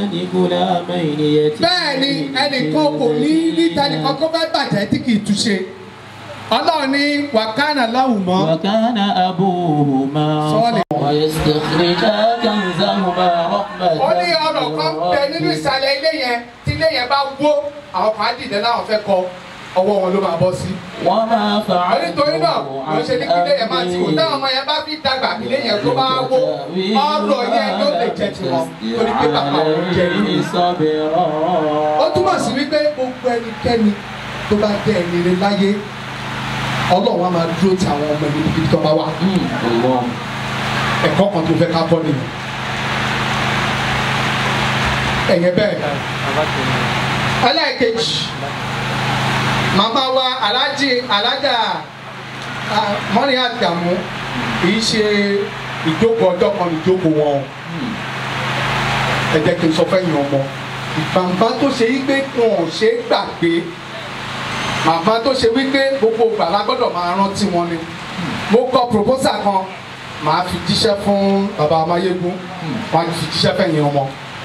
Speaker 3: bẹ́ẹ̀ ni ẹnìkan kò ní níta ẹnìkan kó fẹ́ bàjẹ́ tí kì í túṣe ọlọ́run ní wàkánà láwùmọ́
Speaker 5: وكان أبوهما
Speaker 3: صالح.
Speaker 5: ويستخرجا كنزهما رحمة
Speaker 3: ó ní ọ̀rọ̀ kan bẹ nínú ìsàlẹ̀ ilé yẹn tí ilé yẹn bá wó àwọn kan á dìde láwọn fẹ́ kọ ọwọ́ wọn ló máa bọ́ sí.
Speaker 5: وما
Speaker 3: àwọn nítorí náà
Speaker 5: فعلته
Speaker 3: ló ṣe ní kí ilé yẹn máa ti wò táwọn ọmọ yẹn bá fi dàgbà kí ilé yẹn tó bá wó ọ̀rọ̀ yẹn ló lè jẹ tiwọn torí pé bàbá wọn jẹ nínú.
Speaker 5: صبرا
Speaker 3: ó túmọ̀ sí wípé gbogbo ẹnikẹ́ni tó bá jẹ́ ẹni rere láyé ọlọ́run á máa dúró ti àwọn ọmọ ẹni níbi tó bá wà
Speaker 5: الله
Speaker 3: ẹ̀kọ́ kan tó fẹ́ ká kọ́ nìyẹn. ẹ̀yẹ bẹ́ẹ̀ ẹlẹ́ẹ̀kejì màmá wa alájì alájà ah, mọ́rin àgàmú kì í ṣe ìjókòó ọjọ́ kan ìjókòó wọn o ẹ jẹ́ kí n sọ fẹ́yìn ọmọ màmá tó ṣe wípé wọn ò ṣe é gbàgbé màmá tó ṣe wípé gbogbo ìgbà la gbọ́dọ̀ máa rántí wọn ni mo kọ proposal kan màá fi jíṣẹ́ fún bàbá amáyégún wọ́n á fi jíṣẹ́ fẹ̀yìn ọmọ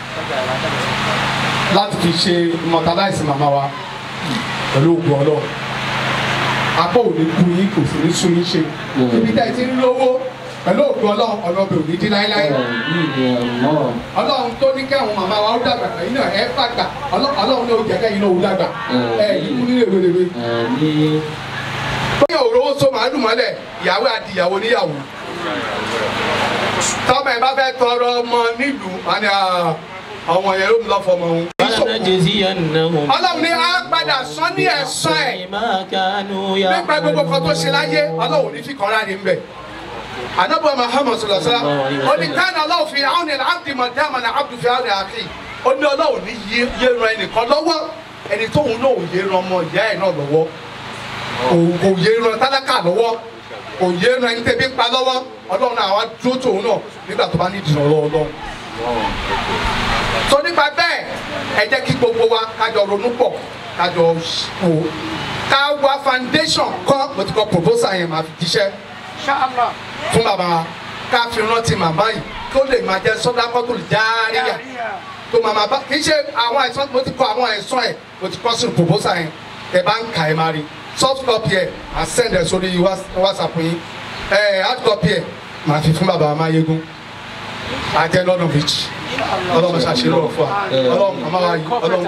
Speaker 3: láti fi ṣe immortalize màmá wa pẹ̀lú ògùn ọlọ́run apá ò ní kú yín kò sì ní sún yín ṣe ibi tẹ́ ẹ ti ń lówó pẹ̀lú ògùn ọlọ́run ọlọ́bẹ̀ ò ní dín láéláé ọlọ́run tó ní kí àwọn màmá wa ó dàgbà ẹ̀yin náà ẹ fàgbà ọlọ́run ló jẹ́ kẹ́yìn náà ó dàgbà ẹ̀ yìí kú nílé wéléwé. bóyá òróró so màálù mọ́lẹ̀ ìyàwó àti ìyàwó níyàwó tọ́mọ ẹ̀ bá fẹ́ tọrọ ọmọ nílùú wọn ni ọmọ yẹn ló ń lọ fọmọ òun.
Speaker 5: فلنجزينهم
Speaker 3: ọlọ́run ní á padà sán ní ẹ̀sán ẹ̀
Speaker 5: بما كانوا
Speaker 3: nípa gbogbo kan tó ṣe láyé ọlọ́run ní fi kọ́ra ní bẹ̀. anabu muhammad sallallahu alaihi wasallam ó ní káàní ọlọ́run fi àwọn ènìyàn abdi mọ̀dáàmà ní abdu fi àwọn àkì ó ní ọlọ́run ní yé yé ran ẹnìkan lọ́wọ́ ẹni tóun náà ò yé ran ọmọ ìyá ẹ̀ náà lọ́wọ́ Kò- kò yé ran tálákà lọ́wọ́ kò yé ran ẹni tẹ́bí ń pa lọ́wọ́ ọlọ́run náà wá dúró tóun náà nígbà tó bá ní ìdìnnà lọ́wọ́ ọlọ́run tó nípa bẹ́ẹ̀ ẹ jẹ́ kí gbogbo wa kájọ ronú pọ̀ kájọ wò ká wá foundation kọ́ mo ti kọ́ proposal yẹn máa fi jíṣẹ́ fún bàbá wa ká fi rántí màmá yìí kó lè máa jẹ́ sọ́dákọ́tò járíyà tó máa máa bá kì í ṣe àwọn àìsàn mo ti kọ àwọn àìsàn ẹ̀ mo ti kọ́ sínú proposal yẹn ẹ bá ń kà ẹ máa rí soft copy ẹ máa send ẹ sórí Whats- whatsapp yín ẹ hard copy ẹ máa fi fún bàbá wa máa yégún ajẹ́ lọ́nà méjì ọlọ́run ṣàṣírò ọ̀fọ̀ ọlọ́run màmá wa yìí ọlọ́run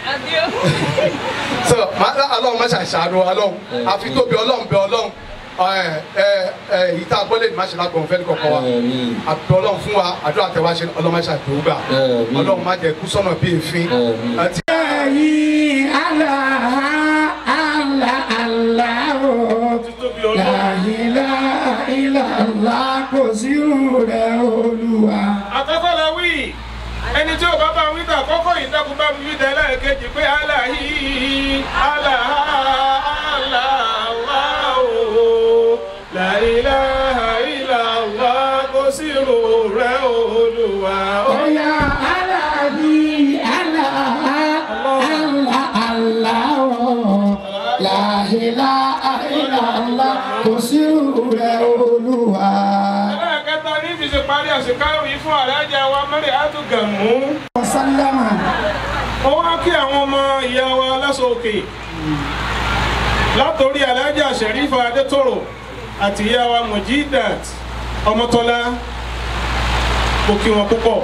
Speaker 3: so màá ọlọ́run má ṣàṣàrò ọlọ́run àfi tóbi ọlọ́run bẹ ọlọ́run ẹ ẹ ẹ yìí tá a gbọ́ lè má ṣe lágbọ̀n fẹ́ẹ́ kọ̀ọ̀kan wa àbí ọlọ́run fún wa àdúrà tẹ wá ṣe ọlọ́run má ṣàdúró gbà ọlọ́run má jẹ kú sọ́nà bí èéfín àti
Speaker 2: Ẹ̀yin Allah, Allah, Allah o. La ilaha illallah kò sí rẹ̀ olúwa.
Speaker 8: àkọ́kọ́ la wí ẹni tí ò bá bá wí tà àkọ́kọ́ yìí dákun bá mi wí tà ẹlẹ́ẹ̀kejì pé aláhi aláha aláwọ̀ la ilaha illallah kò sí ro rẹ̀ olúwa.
Speaker 2: Oya Alahi, Allah, Allah, Allah o. La ilaha illallah kò sí rẹ̀ olúwa.
Speaker 8: ẹlẹ́ẹ̀kẹta ní fi ṣe parí àṣekáwò yìí fún alájà wa mẹ́rin àtúgàmú.
Speaker 2: Sálámà.
Speaker 8: mo wá kí àwọn ọmọ ìyá wa lásán òkè látòrí alájà sẹ̀rífà adétòrò àti ìyá wa mojidat ọmọtọ́lá mo kí wọn púpọ̀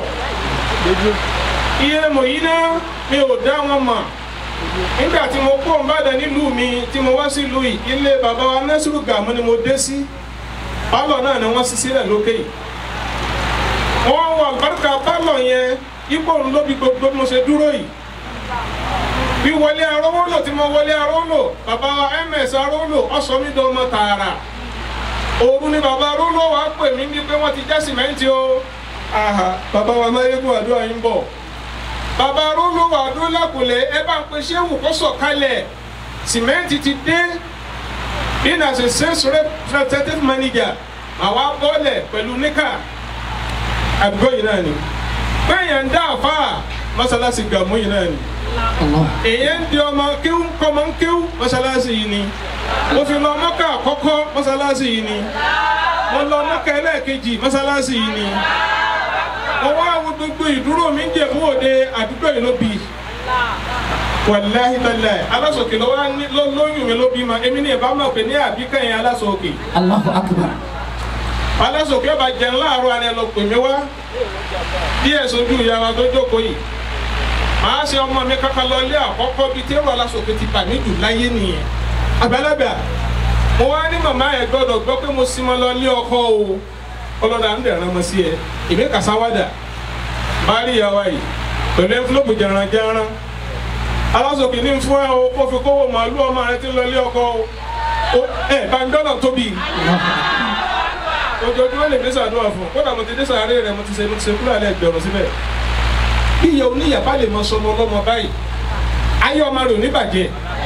Speaker 8: iye mòyínà mi ò dá wọn mọ̀ nígbà tí mo kó nbàdàn nílùú mi tí mo wá sílùú yìí ilé bàbá wa nẹ́sùrù gàmú ni mo dé sí pálọ̀ náà ni wọ́n ṣí sílẹ̀ lókè yìí wọ́n wọ àlùbáríkà pálọ̀ yẹn ipò ńlọ bí gbogbo bí mo ṣe dúró yìí bí wọlé arówólò tí mo wọlé arówólò bàbá wa ms arówólò ọ̀sọ́ mi dán ọmọ tààrà òru ni bàbá arówólò wa pè mí ní pé wọ́n ti já sìmẹ́ǹtì o aha bàbá wa máyégún àdúrà yín bọ̀ bàbá arówólò wà dúró lákùlẹ̀ ẹ bá ń pe ṣéwù kó sọ̀kalẹ̀ sìmẹ́ǹtì ti dé bí na ṣe sales representative manager àwa bọ́ọ̀lẹ̀ pẹ̀lú níkà àdúgbò yìí náà ni bẹ́ẹ̀yàn ń dá àfa mọ́sálásí gàmú yìí náà ni èyàn ń di ọmọ kéwú kọ́mọ ń kéwú mọ́sálásí yìí ni mo fi lọ mọ́kà àkọ́kọ́ mọ́sálásí yìí ni mo lọ mọ́kà ẹlẹ́ẹ̀kejì mọ́sálásí yìí ni mo wá wo gbogbo ìdúró mi ń jẹ̀bú òde àdúgbò yìí ló bi wàláhi tàlẹ́ alásòkè ló wá ní ló lóyún mi ló bí ma èmi ní ìbámu pé ní àbíkẹ́yìn alásòkè
Speaker 2: Allahu akbar.
Speaker 8: alásòkè ọba jẹun láàárọ̀ alẹ́ lọ pè mí wá díẹ̀ sojú ìyá wa tó jókòó yìí màá ṣe ọmọ mi kankan lọ ilé àkọ́kọ́ bíi tẹ́rù alásòkè ti bà mí jù láyé nìyẹn àgbàlagbà mo wá ní màmá ẹ̀ gbọ́dọ̀ gbọ́ pé mo sì mọ́ lọ ilé ọkọ o ọlọ́dà ń dẹ̀ràn mọ́ sí ẹ èmi kàsáwádà bá rí ìyá wa yìí pẹ̀lú ẹnfúlọ́pù jẹranjẹran alásòkè ní fún ẹ o kó fi kówó màálù ọmọ rẹ ti lọ ilé ọkọ o ẹ bá ń dọ́nà tóbi ojoojúmọ́ lè dé sàdúrà fún kódà mo ti dé sàárè rẹ mo ti ṣe mo ti ṣe kúrò alẹ́ ẹgbẹ̀rún síbẹ̀ bí ìyá oníyàbá lè mọ sọmọ ọlọ́mọ báyìí ayé ọmọ rẹ ò ní bàjẹ́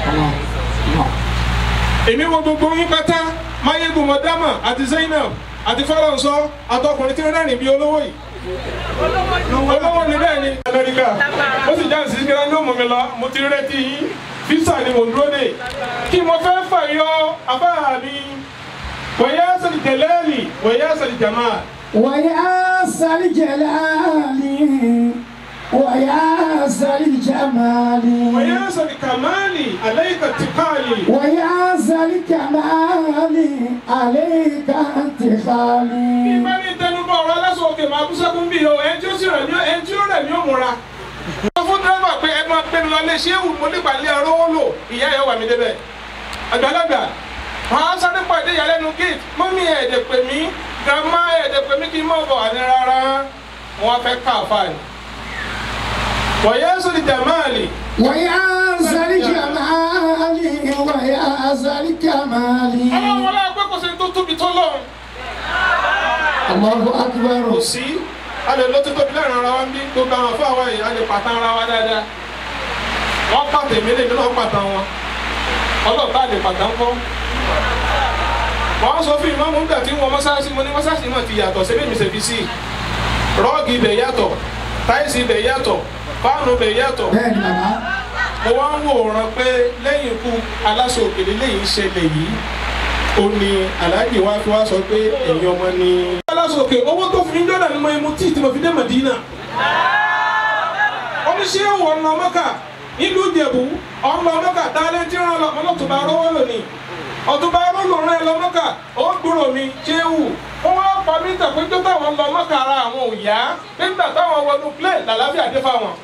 Speaker 8: èmi wo gbogbo yín pátá máyégun mọ̀dámà àti zainab àti fọlọ́nsọ àtọkùnrin tí ó rẹ́rìn bí olówó yìí olówó ni bẹ́ẹ̀ ni amẹ́ríkà ó sì jáde sí kíra ní òmùmí lọ mo ti rẹ́tí yín físà ni mo dúró dé kí mo fẹ́ fàyọ afárá mi wọ̀nyá sọ̀rọ̀ jẹ̀lẹ́ẹ̀lì wọ̀nyá sọ̀rọ̀ jàmá
Speaker 5: ويا سل جلالي ويا سل جمالي
Speaker 8: wọ̀nyá sọ̀rọ̀ kàmáàlì aláìka tìkàlì
Speaker 5: ويا سل كمالي عليك انتقالي
Speaker 8: ìbá ní tẹnubọ̀ ọ̀rọ̀ aláṣọ òkè máa kú sẹ́kún bí o ẹni tí ó sì rẹ̀ ní ẹni tí ó rẹ̀ ní òmùra. wọ́n fún dẹ́rẹ́bà pé ẹ máa gbé mi lọ lé ṣéwù mo nígbà lé ọlọ́wọ́ lò ìyá ẹ̀ wà mí débẹ̀. àgbàlagbà wọn á sáré pàdé ìyàlẹ́nu gate mọ́mí ẹ̀ẹ́dẹ̀ pè mí gàmá ẹ̀ẹ́dẹ̀ pè mí kí n mọ̀ bọ̀ àní rárá wọn fẹ́ ká àfààní. wọ̀nyẹ́ sọ̀rọ̀ jàmáàlì
Speaker 5: ويا سل جمالي ويا سل كمالي
Speaker 8: ọlọ́run wọlé ẹgbẹ́ kò sí tó tóbi tó lọ́run.
Speaker 5: الله اكبر
Speaker 8: kò sí a lè lọ títóbi lẹ́rìn ara wa ń bí gbogbo àwọn afọ àwọn yìí a lè pàtàn ara wa dáadáa wọ́n pàtàn èmi lèmi náà pàtàn wọn ọlọ́ọ̀ta lè pàtàn kọ́ wọ́n á sọ fún ìmọ̀mù nígbà tí wọ́n mọ́sáàsì mo ní mọ́sáàsì náà ti yàtọ̀ síbí mi ṣèbí sí rọ́ọ̀gì ibẹ̀ yàtọ̀ táìsì ibẹ̀ yàtọ̀ fáànù ibẹ̀ yàtọ̀
Speaker 5: بين ماما
Speaker 8: mo wá ń wòran pé lẹ́yìn ikú aláṣọ òkèlè lẹ́yìn ṣẹlẹ̀ yìí ó ní aláàjì wa fi wá sọ pé ẹ̀yin ọmọ ni. aláṣọ òkè owó tó fi ń dọ́là ni mo mu tíì tí mo fi dé Madina. oníṣẹ́ ìwọ̀ ọ̀nà ọmọkà nílùú Ìjẹ̀bú ọ̀nà ọmọkà dálẹ́ tí wọ́n lọ ọlọ́tùbà rówó lónìí ọ̀tùbà rówó rẹ̀ lọ́mọkà ó gbúrò mi ṣéwù wọ́n wá pa mí tà pé tó táwọn lọ mọ́kà ara àwọn ò yá nígbà táwọn wọnú plẹ̀ làlàáfíà dé fáwọn.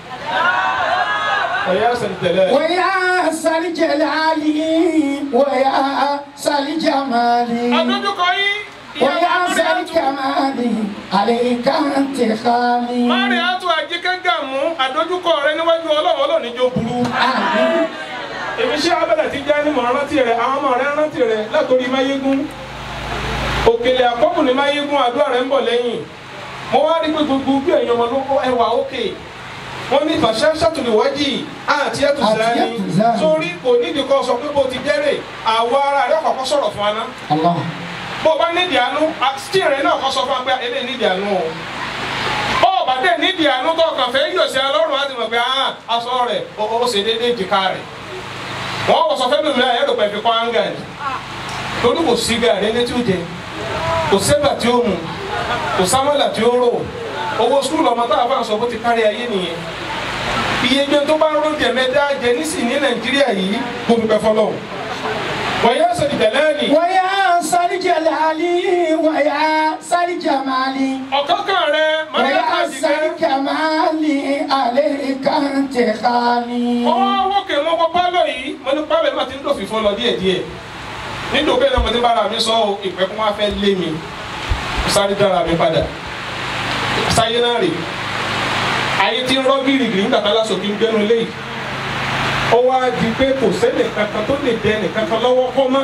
Speaker 8: ọ̀yá sẹ̀ni tẹ̀lé.
Speaker 5: ويا سل جلالي ويا سل جمالي
Speaker 8: àdójúkọ yín ìyá
Speaker 5: ويا
Speaker 8: wa
Speaker 5: سل
Speaker 8: Mariatu
Speaker 5: كمالي عليك انتقالي
Speaker 8: Mariatu àjíkẹ́gà mú àdójúkọ rẹ níwájú ọlọ́run ọlọ́run níjó burú.
Speaker 5: آمين
Speaker 8: èmi ṣé abẹ́lẹ̀ ti já ní mọ̀ rántí rẹ̀ àwọn ọmọ rẹ̀ rántí rẹ̀ látòrí máyégún òkèlè àkọ́kù ní máyégún àdúrà rẹ̀ ń bọ̀ lẹ́yìn mo wá rí pé gbogbo bí ẹ̀yin ọmọ ló ẹwà òkè wọ́n ní fàṣẹ ṣàtúnìwájì àti ẹ̀tùsáni
Speaker 5: Àti ẹ̀tùsáni.
Speaker 8: sórí kò nídìí kan sọ pé bó ti jẹ́rè àwọ̀ ara rẹ̀ kọ̀ọ̀kan sọ̀rọ̀ fún wa ná
Speaker 5: الله
Speaker 8: bó o bá nídìí àánú stíì rẹ̀ náà kọ́ sọ fún wa pé eléyìí nídìí àánú o bó o bá dé nídìí àánú tó kàn fẹ́ yọ̀ sí alọ́run láti mọ̀ pé ah aṣọ rẹ̀ ó ó ṣe déédéé jìká rẹ̀ wọ́n wọ̀ sọ fẹ́ mi mìíràn ẹ̀rọ pẹ̀lú kọ́ áńgà ni torí kò sí gàrí ẹni tí ó jẹ kò sẹ́bà tí ó mu kò sámọ́là tí ó rò owó skul ọmọ táwọn afáàn sọ bó ti kárí ayé nìyẹn iye jẹun tó bá ń rò jẹ mẹ́ta jẹ nísìnyí ní nàìjíríà yìí kó dúpẹ́ fọlọ́run wọ́n yẹ́ sọ̀rọ̀ ìdẹ̀lẹ́ẹ̀lì
Speaker 5: ويا سل جلالي ويا سل جمالي
Speaker 8: ọ̀kọ́kàn rẹ mọ̀lẹ́kà
Speaker 5: ويا
Speaker 8: jìgẹ́
Speaker 5: سل كمالي عليك انتقالي
Speaker 8: ọwọ́ wókè mọ́ kọ́ pálọ̀ yìí mo ní pálọ̀ yìí máa ti ń dòfin fún ọ lọ díẹ̀díẹ̀ nítorí bẹ́ẹ̀ náà mo ti ń bára mi sọ ọ́ ìpẹ́kún wá fẹ́ lé mi mo sáré dára mi padà sáyé náà rè ayé tí ń rọ́ gírígírí nígbà tá lásòkè ń gbẹ́nu lé yìí ó wá di pé kò sẹ́nì kankan tó lè dẹ nìkankan lọ́wọ́ kọ́ mọ́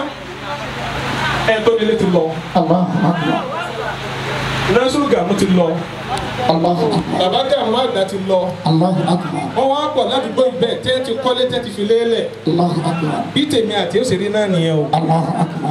Speaker 8: ẹ̀ tó délé ti lọ
Speaker 5: الله اكبر
Speaker 8: násùrù gàmú ti lọ
Speaker 5: الله اكبر
Speaker 8: bàbá gàmú àgbà ti lọ
Speaker 5: الله اكبر
Speaker 8: wọ́n wá pọ̀ ládùúgbò ibẹ̀ tẹ́ ti kọ́lé tẹ́ ti fi lélẹ̀
Speaker 5: الله eكبر
Speaker 8: bí tèmi àti òṣèré náà nìyẹn o.
Speaker 5: الله اكبر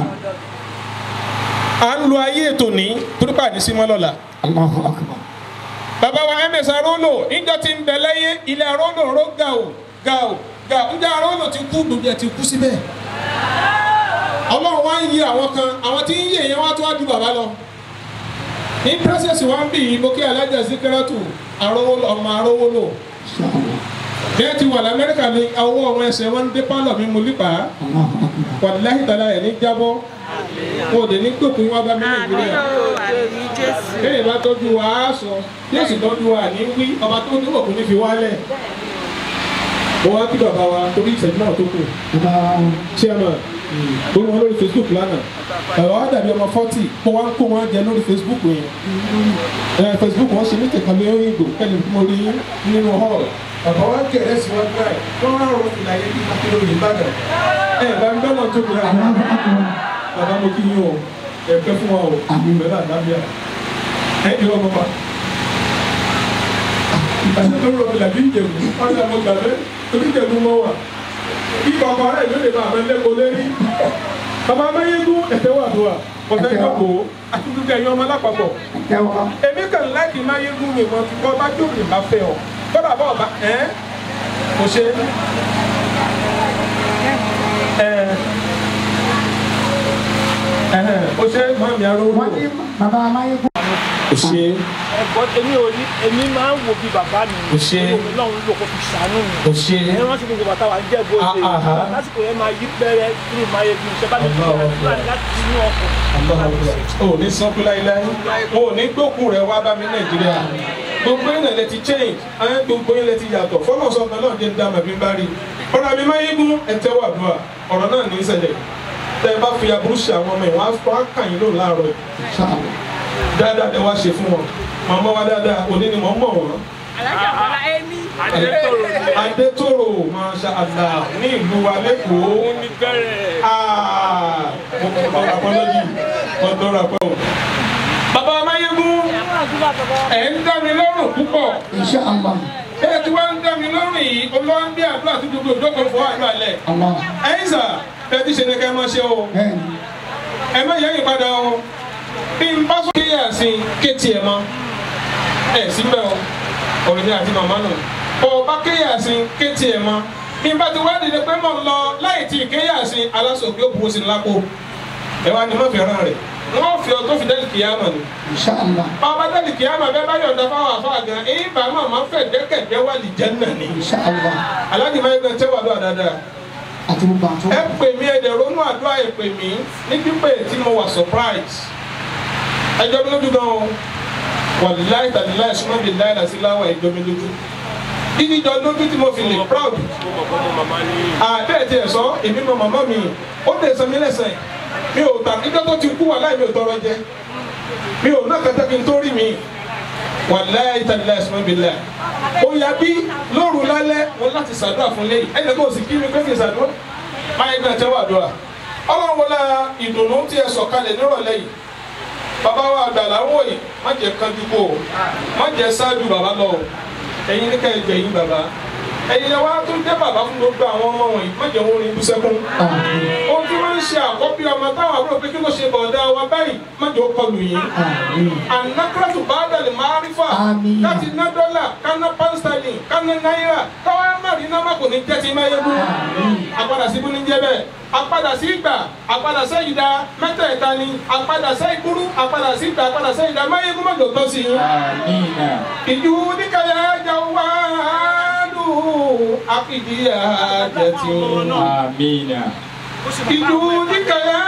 Speaker 8: à ń lo ayé ètò ní torípa ní símọ́ lọ́la.
Speaker 5: الله اكبر
Speaker 8: bàbá wa ms arolo níjọ tí ń bẹ láyé ilé arolo ro ga o ga o ga o níjọ arolo ti kú gbogbo ẹ ti kú síbẹ̀. ọlọ́run wá ń yí àwọn kan àwọn tí ń yí èèyàn wá tó wá ju bàbá lọ. ní pírẹ́sẹ̀sì wa ń bì yí mo kí alájà síkírátù arówólò ọmọ arówólò.
Speaker 5: ان شاء الله
Speaker 8: bí ẹ ti wà lamẹ́ríkà ní ọwọ́ àwọn ẹsẹ̀ wọn ń dé pálọ̀ mi mo lípa
Speaker 5: الله اكبر
Speaker 8: wàláhì tàlà ẹ̀ ní jábọ́ wọn ò dé ní gbòkun wá bá mi nàìjíríà. bẹ́ẹ̀ bá tọ́jú wa á sọ yóò sì tọ́jú wa ní wí ọba tó ní òkú ní fi wálẹ̀. mo wá kí bàbá wa torí ìṣẹ́jú náà tó kù
Speaker 5: الله
Speaker 8: chairman ó wọn lórí facebook lánàá bàbá wa dàbí ọmọ forty mo wá ń kó wọn jẹ lórí facebook yẹn ẹ facebook wọn ṣe ní kẹkàn lórí ìgbò kẹlẹ mo rí nínú hall bàbá wa kẹrẹ sí wọn gbà ẹ wọn wá rọ fìlà yẹn bí akérò yìí bàdàn ẹ bá ń gbọ́dọ̀ tó kura bàbá mo kí yín o ẹ pẹ́ fún wa o bẹ́ẹ̀ bá dábìá ẹ jẹ́ ọmọ wa ìbàdàn tó rọ fìlà bí ìjẹ̀bù ọ̀sẹ̀ mo gbà bẹ́ẹ̀ torí ìjẹ̀bù mọ́ wà kí kọ̀ọ̀kan rẹ̀ ló lè máa fẹ́ lẹ́kọ̀ọ́ lérí bàbá amáyégún ẹ̀tẹ́ wà dùn à ọ̀fẹ́
Speaker 2: Ẹ̀tẹ́ wà.
Speaker 8: jókòó àti gbogbo ẹ̀yin ọmọ alápapọ̀
Speaker 2: tẹ́wọ́
Speaker 8: èmi kàn láìkì máyégún mi mọ̀ kíkọ́ bá jókòó bá fẹ́ ọ kọ́dà bá ọba ẹ̀ kò ṣe ẹ̀ ẹ̀ o ṣe mọ̀mí arúgbó
Speaker 2: wọ́n ní bàbá amáyégún
Speaker 8: o ṣe
Speaker 9: ẹ̀gbọ́ èmi ò ní èmi máa ń wo bí bàbá mi
Speaker 8: Kò ṣe.
Speaker 9: èmi náà ń lò kó fi ṣàánú mi
Speaker 8: o ṣe
Speaker 9: ẹ rántí gbogbo bàtà wa ń jẹ́ bó ṣe
Speaker 8: Ah, ah, ah.
Speaker 9: lásìkò yẹn máa yí pẹ́rẹ́ kí ni máa yẹ bí iṣẹ́ bá mi fi
Speaker 8: Allah
Speaker 9: ọ̀rọ̀
Speaker 8: Allah.
Speaker 9: fúlàní láti inú ọkọ̀
Speaker 8: o ní sanku láíláí o ní gbókù rẹ wá bá mi nàìjíríà gbogbo yín lẹ ti change àwọn gbogbo yín lẹ ti yàtọ̀ fọlọ́ sọ ọ̀gá náà jẹ́ ń dá màbí ń bá rí ọ̀rọ̀ àmì máa yígun ẹ̀tẹ́ wà dùn à ọ̀rọ̀ náà ní í ṣẹlẹ̀ tẹ́ ẹ bá fi aburú ṣe àwọn ọmọ yìí wọ́n á fọ́ àkàn yín lóun láàárọ̀ yìí dáadáa ẹ wá ṣe fún wọn màmá wa dáadáa òní ni mò ń mọ̀ wọ́n
Speaker 6: alájà bọ́lá ẹ̀mí.
Speaker 8: adétòrò masha allah ní ìlú wa lẹ́kọ̀ọ́
Speaker 9: òun ní bẹ̀rẹ̀
Speaker 8: Ah, mo kọ̀ ọ́ apọ́lọ́jì ọ̀dọ́ rà pẹ́ o. bàbá amáyégún ẹ̀ ń dá mi lọ́rùn púpọ̀
Speaker 2: insha allah
Speaker 8: ẹ̀ tí wọ́n ń dá mi lọ́rùn yìí olúwa ń bí àdúrà tó gbogbo ìjókòó fún àdúrà lẹ̀.
Speaker 2: allah
Speaker 8: ẹ̀yin sà ẹ ti ṣe ni ká ẹ máa ṣe o
Speaker 2: bẹ́ẹ̀ni
Speaker 8: ẹ má yẹ́yìn padà o bí n bá sókè yà sí kéètì ẹ̀ mọ́ ẹ̀ síbẹ̀ o ọ̀rẹ́ mi àti màmá nù ọba kéyà sí kéètì ẹ̀ mọ́ bí n bá ti wá dìde pé mò ń lọ láì tí kéyà sí alásòkè ó buwó sí ní lápò ẹ wá ní má fi ràn rẹ̀ wọ́n fi ọ tó fi dẹ́lì kìyàmà ni
Speaker 2: insha allah
Speaker 8: ọba dẹ́lì kìyàmà bẹ́ẹ̀ bá yọ̀ǹda fáwọn àfáà gan èyí bá màmá fẹ́ dẹ́kẹ̀dẹ́ wà lì jẹ́nà ni
Speaker 2: insha allah
Speaker 8: aláàjì máa ń gbẹ tẹ́wà lọ́wọ́ dáadáa
Speaker 2: àti gbogbo àtúntò
Speaker 8: ẹ pè mí ẹ dẹ̀ ronú àdúrà ẹ pè mí ní pípé tí mo wà surprise ẹjọ́ mi lójú gan o wàláì tàbí láì súnmọ́ bíi láì lásì láwà ẹjọ́ mi lójú dídí jọ lójú tí mo fi lè proud àbẹ́ẹ̀ tiẹ̀ sọ èmi mọ màmá mi ó lè san mí lẹ́sẹ̀ mi ò tà níjọ́ tó ti kú wàláì mi ò tọrọ jẹ mi ò náà kẹta kí n tó rí mi wàláì tàbí láì súnmọ́ bíi láì ó yà bí lóru lálẹ́ mo láti ṣàdúrà fún lẹ́yìn ẹnì kan ò sì kí mi pé kí n ṣàdúrà máa ń gbà tẹ́wọ́ àdúrà ọlọ́run wọlé ìdùnnú tí ẹ sọ̀kalẹ̀ nírọ̀lẹ́ yìí bàbá wa àgbàlá ń wò yìí má jẹ́ kánjú kó o má jẹ́ ṣáájú bàbá lọ o ẹ̀yin ní ká ẹ gbẹ̀yìn bàbá ẹ̀yin ni wàá tún dé bàbá fún gbogbo àwọn ọmọ wọ̀nyí má jẹ́ wọn rin ibú sẹ́kún ohun tí wọ́n ń ṣe àkọ́bí ọmọ táwọn àbúrò pé kí ló ṣe bọ̀dá wa báyìí má jẹ́ ó kọlù yín anakuratu baadali maarifa
Speaker 2: Àmín.
Speaker 8: láti ná dọ́là káná pánstálì káná náírà káwá mari náà má kò ní jẹ́ ti máa yẹ́bù àpadà sí búni jẹ́ bẹ́ẹ̀ àpadà sí ìgbà àpadà sí ìdá mẹ́tẹ̀ẹ̀ta ni àpadà sí ìgbúrú àpadà sí ìgbà àpadà sí ìdá máa yẹ́bù má jò tọ́ sí yín.
Speaker 4: Amina.
Speaker 8: ìjú níkàyà jawadu akidiya jẹti.
Speaker 4: Amina.
Speaker 8: ìjú níkàyà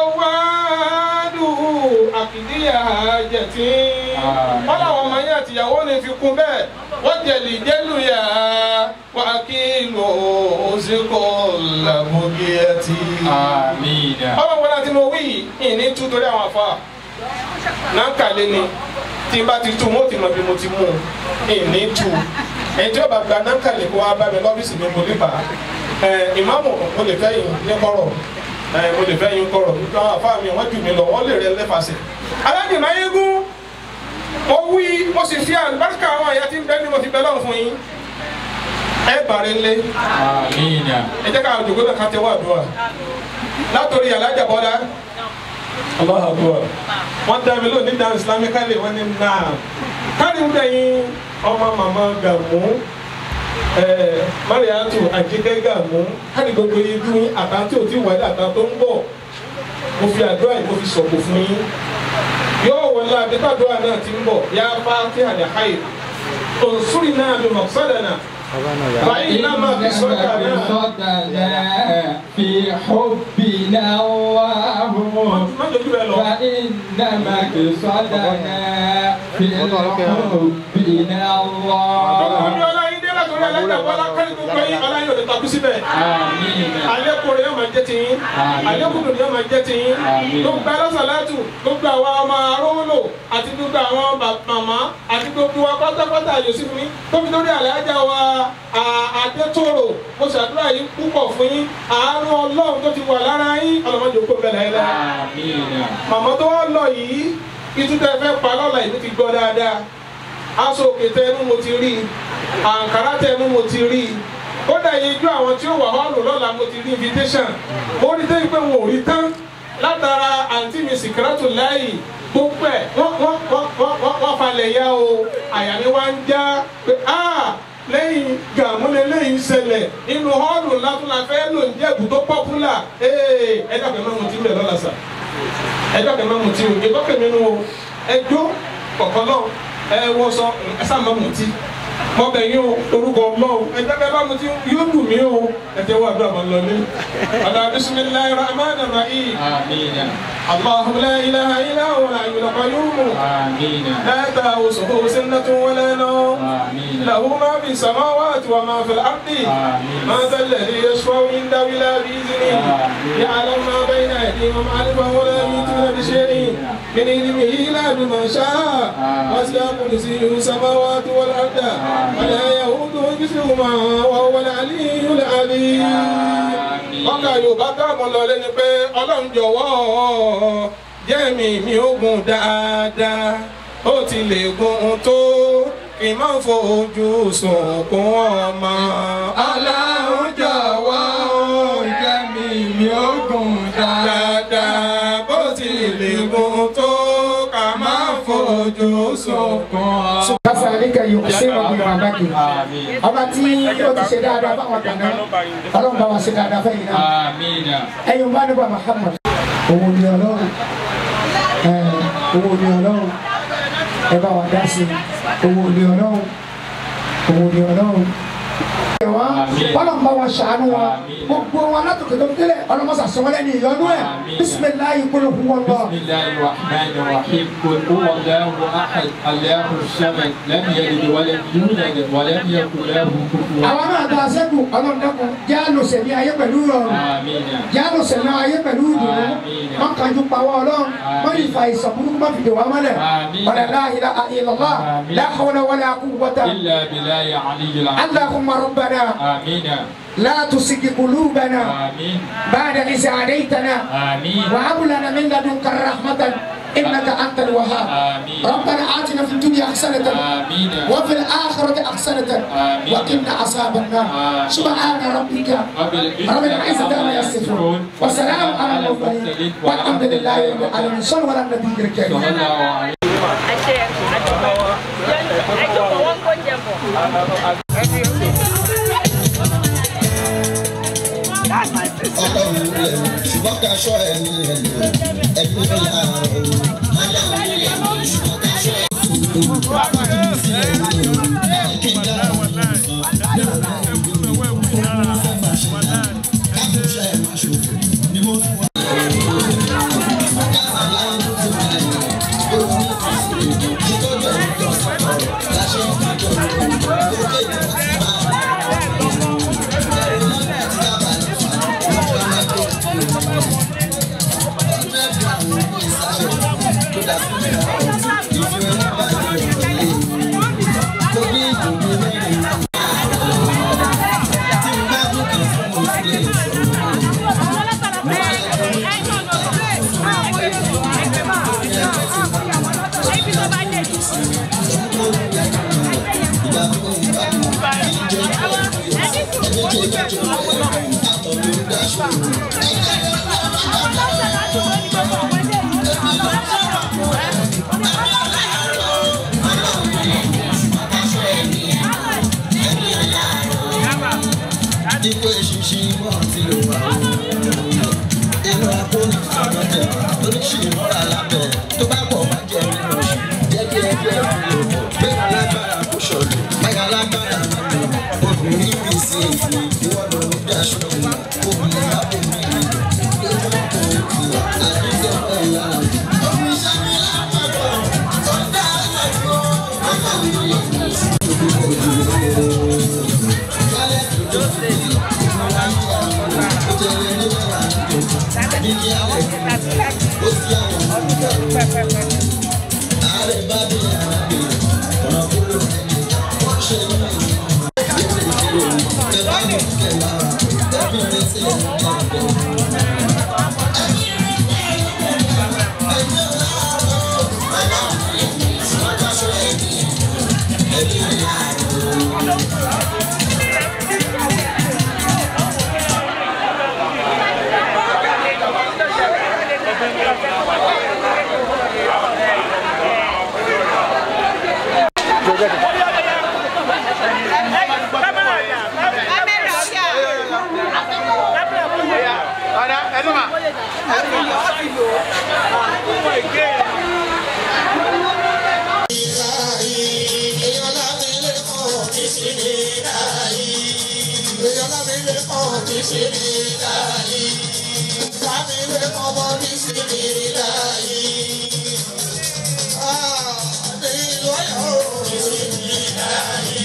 Speaker 8: jawadu akidiya jẹti.
Speaker 4: Àmín.
Speaker 8: wọ́n làwọn ọmọ yẹn àtìyàwó ni fi kún bẹ́ẹ̀ wọ́n jẹ̀lì jẹ́lu yá wà á kí lò ó sí kò làbógíyàtì.
Speaker 4: Amina.
Speaker 8: ọlọ́run wọlé àti mo wí yìí ìní tú torí àwọn afa náà kàlẹ́ ni tí n bá ti tú mo ti mọ̀ bí mo ti mú un ìní tú ẹni tí ó bá gba náà kàlẹ́ kó wá bá mi lọ́fíìsì mi mo lè bá ẹ ìmáàmù mo lè fẹ́ yín ní kọ́rọ̀ ẹ mo lè fẹ́ yín kọ́rọ̀ nítorí àwọn afa mi wọ́n jù mí lọ wọ́n lè rẹ lẹ́fàṣẹ. alájì máa yégún mo wí mo sì fi àlùbáríkà àwọn àyà tí ń bẹ́ẹ̀ ni mo fi bẹ́ẹ̀ lọ́rùn fún yín ẹ bàrẹ̀ lé
Speaker 4: Amina.
Speaker 8: ẹ jẹ́ ká àjòkó náà ká tẹ́wọ́ àdúrà látòrí alájà bọ́lá Allahu Akbar wọ́n dá mi lónìí dáhùn islamically wọ́n ní náà kárí ń dẹ̀yìn ọmọ màmá gàmú ẹ̀ẹ́ mariatu àjíkẹ́ gàmú kárí gbogbo yìí dún àtàntí ò tí wáyé àtàntó ń bọ̀ mo fi àdúrà yìí mo fi sọ̀kò fún yín yóò wọlé àdébàdúrà náà ti ń bọ̀ yá fáti àdàkáyè òǹsúrì náà ló mọ̀ sọ́dà náà فإنما بصدنا
Speaker 4: بصدنا في حبنا الله
Speaker 8: má dojú ẹ lọ.
Speaker 4: فإنما بصدنا في حبنا
Speaker 8: Ọlọ́run
Speaker 4: الله
Speaker 8: ọlá yín dé látọ̀rí alájà bọ́lá kárí gbogbo yín ọlá yóò lè takú síbẹ̀.
Speaker 4: آمين
Speaker 8: Àlékún rẹ̀ yóò máa jẹ́ tiyín.
Speaker 4: Àmín.
Speaker 8: Àlékún dùn yóò máa jẹ́ tiyín.
Speaker 4: Àmín.
Speaker 8: Gbogbo alásàlátù, gbogbo àwọn ọmọ arówólò àti gbogbo àwọn bà- màmá àti gbogbo wa pátápátá Yòsífù mi. Tóbi lórí àlàájá wa à- Adétòrò. Mo ṣàdúrà yín púpọ̀ fún yín. Àánú Ọlọ́run tó ti wà lára yín. Ọlọ́mọdé òkú bẹ̀rẹ̀ ẹ̀ lẹ́yìn
Speaker 4: آمين
Speaker 8: màmá tó wá lọ yìí ìtútẹ fẹ́ pa lọ́la ìlú ti gbọ́ dáadáa aṣọ òkè tẹnu mo ti rí àǹkárá tẹnu mo ti rí kódà ijú àwọn tí ó wà họ́ọ̀lù lọ́la mo ti rí invitation mo rí tẹ́yìn pé wọn ò rí tán látara àǹtí mi sìkírátù láyì gbogbo ẹ̀ wọ́n wọ́n wọ́n wọ́n wọ́n wọ́n falẹ̀ yá o àyà mi wá ń já pé ah lẹ́yìn gàmúlẹ̀ lẹ́yìn ṣẹlẹ̀ nínú họ́ọ̀lù ńlá tó la fẹ́ lò ń jẹ́ ibùdó pọ́pùlà ee ẹ dàgbẹ́ máa mutí bẹ̀ lọ́la sà ẹ dàgbẹ́ máa mutí o ìgbọ́ kẹ̀mí nu o ẹ jó kọ̀kọ́ náà ẹ wọ́sọ ẹ sá máa mutí mọbẹ yín o orúkọ Ọlọ́run ẹ dàgbẹ́ máa mutí yóò dùn mí o ẹ jẹ́ wọ́n àdúrà máa lọ ní. ọ̀la bisimilayi rahman rahim
Speaker 4: آمين
Speaker 8: allahu la ilaha illa huwa al-hayyul qayyum
Speaker 4: آمين
Speaker 8: la ta'uzuhu sinatun wa la nawm
Speaker 4: آمين
Speaker 8: له ما في السماوات وما في الأرض
Speaker 4: آمين.
Speaker 8: ما ذا الذي يشفع عنده إلا بإذنه
Speaker 4: آمين.
Speaker 8: يعلم ما بين أيديهم وما خلفهم ولا يحيطون بشيء من علمه إلا بما شاء
Speaker 4: آمين.
Speaker 8: وسع كرسيه السماوات والأرض ولا يؤوده حفظهما وهو العلي العظيم wọ́n ká yorùbá dáàmú lọ lẹ́ni pé ọlọ́run jọ̀wọ́ jẹ́mi mi ò gùn dáadáa ó ti lè gùn tó kì í má fojú sunkún ọmọ. ọlọ́run jọ̀wọ́ jẹ́mi mi ò gùn dáadáa bó ti lè gùn tó kà má fojú sunkún ọmọ.
Speaker 2: kásá àlékà yòókù sí ọmọ ìrànlọ́kì
Speaker 4: آمين
Speaker 2: ọba tí ó ti ṣe dáadáa fáwọn kàná ọlọ́run bá wa ṣe dáadáa fẹ́yìn náà
Speaker 4: آمين
Speaker 2: ẹ̀yin bá nípa Muhammad owó ni ọlọ́run ẹ̀ owó ni ọlọ́run ẹ bá wa dá sí i owó ni ọlọ́run owó ni ọlọ́run. wọ́n ọlọ́run bá wa ṣàánú wa gbogbo wọn látòkè tó délẹ̀ ọlọ́mọṣà sọmọlẹ́ ní ìyọnú ẹ̀ bisimilayi kúlù fún wọn lọ.
Speaker 4: بسم الله الرحمن الرحيم قل هو الله احد الله الصمد لم يلد ولم يولد ولم يكن له كفوا
Speaker 2: àwọn náà tó a sẹ́kù ọlọ́run dẹ́kun já lò sẹ̀mí ayé pẹ̀lú rọrùn
Speaker 4: امين
Speaker 2: já lò sẹ̀mí ayé pẹ̀lú ìdùnnú wọn kàn ju pàwọ́ ọlọ́run wọn ní ìfà ìsọ̀kúrú má fi dè wá mọ́lẹ̀ wàlá láhìlá àhìlọ́lá láhàwọ́lá wàlá àkúwọ́tà
Speaker 4: الا بالله العلي العظيم
Speaker 2: اللهم ربنا
Speaker 4: امين
Speaker 2: لا تسق قلوبنا
Speaker 4: امين
Speaker 2: بعد إذ هديتنا
Speaker 4: امين
Speaker 2: وهب لنا من لدنك رحمة إنك أنت الوهاب
Speaker 4: آمين.
Speaker 2: ربنا آتنا في الدنيا حسنة
Speaker 4: آمين.
Speaker 2: وفي الآخرة حسنة
Speaker 4: آمين.
Speaker 2: وقنا عذاب النار
Speaker 4: آمين.
Speaker 2: سبحان ربك
Speaker 4: رب
Speaker 2: رب العزة عما يصفون وسلام على المرسلين والحمد لله رب العالمين صلوا على النبي الكريم
Speaker 4: صلى الله عليه
Speaker 7: àṣẹ àjọpọ̀ àjọpọ̀ wọn kò jẹ bọ̀.
Speaker 1: ọlọ́run lẹ̀ ṣùgbọ́n ká ṣọ́ ẹni rẹ̀ lò ẹni rẹ̀ láàárọ̀ Ipò ìṣinṣin wọ́n ti lò wá. Inú akóni àgbọ̀jẹ̀ oríṣiríṣi mọ́ra lábẹ́ tó bá pọ̀ bá jẹ́ nínú oṣù. Jẹ́ kí ẹgbẹ́ ìlú gbé alágbára kó ṣọ̀lù. Báyà alágbára nínú obìnrin mi sí èyí. Ìwọ ló ń daṣọ ìlú. Obìnrin bá bò mí rí. Lójú ọkọ̀ òkè àdúgbò ẹ̀yà. Omi ṣẹ́mi lápapọ̀ tó dá ẹ̀kọ́. Ọkọ̀ mi lè mú sí. Kálẹ̀ tó jọ sí i. Ó jẹ́ ẹni wà ní kí alẹ́ ó sì àwọn ọmọ ààrẹ bá dé ara dé ọ̀nà kúrò wọ́n ṣe ní ìlú tẹ bá ní kẹlá tẹ̀bí kan bí sí mi láyé. Láti ilé kan mọ́ bí sí mi láyé. Ní ìlú ọ̀yọ́ bí sí mi láyé.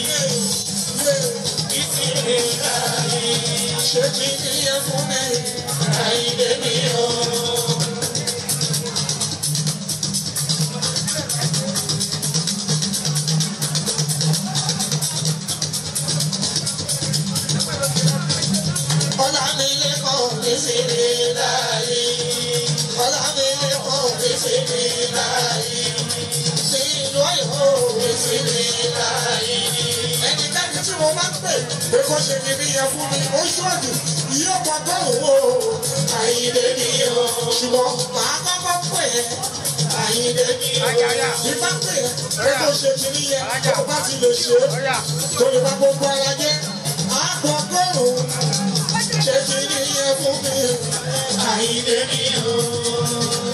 Speaker 1: Bí sí mi láyé. Ṣé kí ni ẹ fún mi? Àyìnbé mi o. Ọlámilékan ní sinmi láyé. Ọlámilékan ní sinmi láyé. Ní ìlú Ọ̀yọ́ ní sinmi láyé. Ẹnikẹ́ni tí mo máa ń pè pé kó ṣe kí nìyẹn fún mi, ó ṣọ́ọ̀dù yóò mọ tó wò ó. Àyìnbé mi o. Ṣùgbọ́n màá kọ́kọ́ pè é. Àyìnbé mi o. Ìbá pè é pé kó ṣe kí nìyẹn tó bá ti lè ṣe é. Torí bá gbogbo ara jẹ́ àgbọ̀gọ́rùn-ún ṣe kí ni yẹ fún mi àìlè mi o.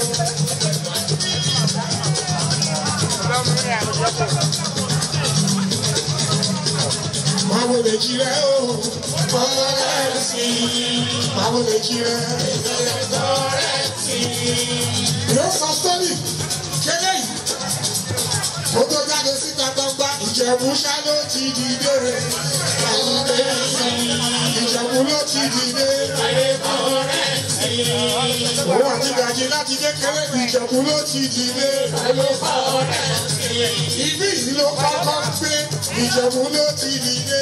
Speaker 1: Báwo lè jí rẹ o? Bọ́lá sí i. Báwo lè jí rẹ? Bọ́lá sí i. Yóò sọ sọ́ọ̀lì kéré yìí. Ó tó jáde síta gbangba ìjẹ̀bú ṣá ló ti dìde. Ìjẹ̀bú ló ti dìde. Òun àti gàjí láti kékeré ìjẹ̀bú ló ti dìde. Ibi yìí ló kọ́kọ́ gbé ìjẹ̀bú ló ti dìde.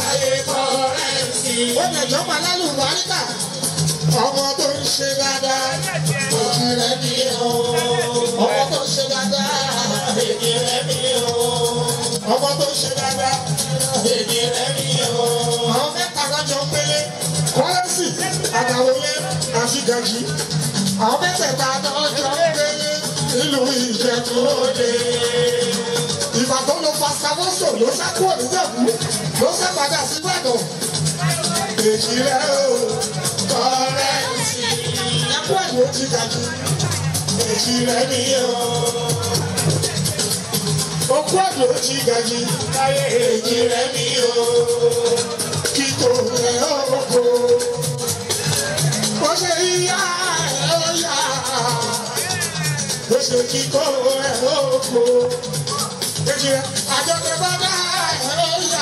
Speaker 1: Ó lè jọba lálùbáríkà. Ọmọ tó ń ṣe dáadáa. Òjì rẹ̀ ni o. Ọmọ tó ń ṣe dáadáa. Èdè rẹ̀ ni o. Ọmọ tó ń ṣe dáadáa. Èdè rẹ̀ ni o. Àwọn mẹ́ta lọ́jọ́ pélé. Kọ́lẹ́sì, Àdàwọlé, àti Gàjí. Àwọn mẹ́tẹ̀ẹ̀ta lọ́jọ́ pélé. Nílùú Ìjẹ̀bú-Òde. Ìgbà tó lo Fascamoso ló sá kúrò níjẹ̀bú. Ló sá padà sí Ìbàdàn. Èjì rẹ̀ o. Kọ́lẹ́sì. Ẹkú ẹ̀dùn ó ti Gàjí. Èjì rẹ̀ ni o. Okú ẹ̀dùn ó ti Gàjí. Èjì rẹ̀ ni o. Kíkó rẹ̀ oko. Bó ṣe yíyá ẹ̀ ó yá. Bó ṣe kíkó rẹ̀ oko. Èjì rẹ̀ àjọkẹ́ bá dá ẹ̀ ó yá.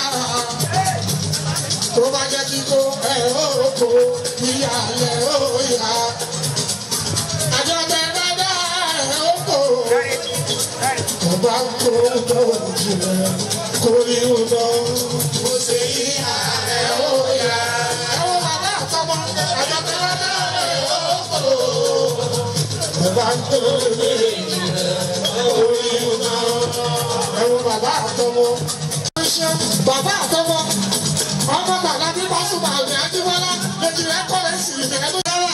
Speaker 1: Tó bá jẹ́ kíkó ẹ̀ oko. Ìyá ẹ̀ ó yá. Àjọkẹ́ bá dá ẹ̀ oko. Ọba tó tó jìnnà kò ní o lọ. Mo ṣe yí ààrẹ ó yá. Ẹ̀wọ̀n bàbá àtọmọ àjọpẹ́ lọ́dọ̀ rẹ̀ ó kò. Ọba tó lè jìnnà kò ní o lọ. Ẹ̀wọ̀n bàbá àtọmọ. Bàbá àtọmọ ọmọ bàbá bí wọ́n sùn bàbá Adéwọ́lá lójú rẹ̀ kọ́ lẹ́ sí ìbẹ̀rẹ̀ tó dára.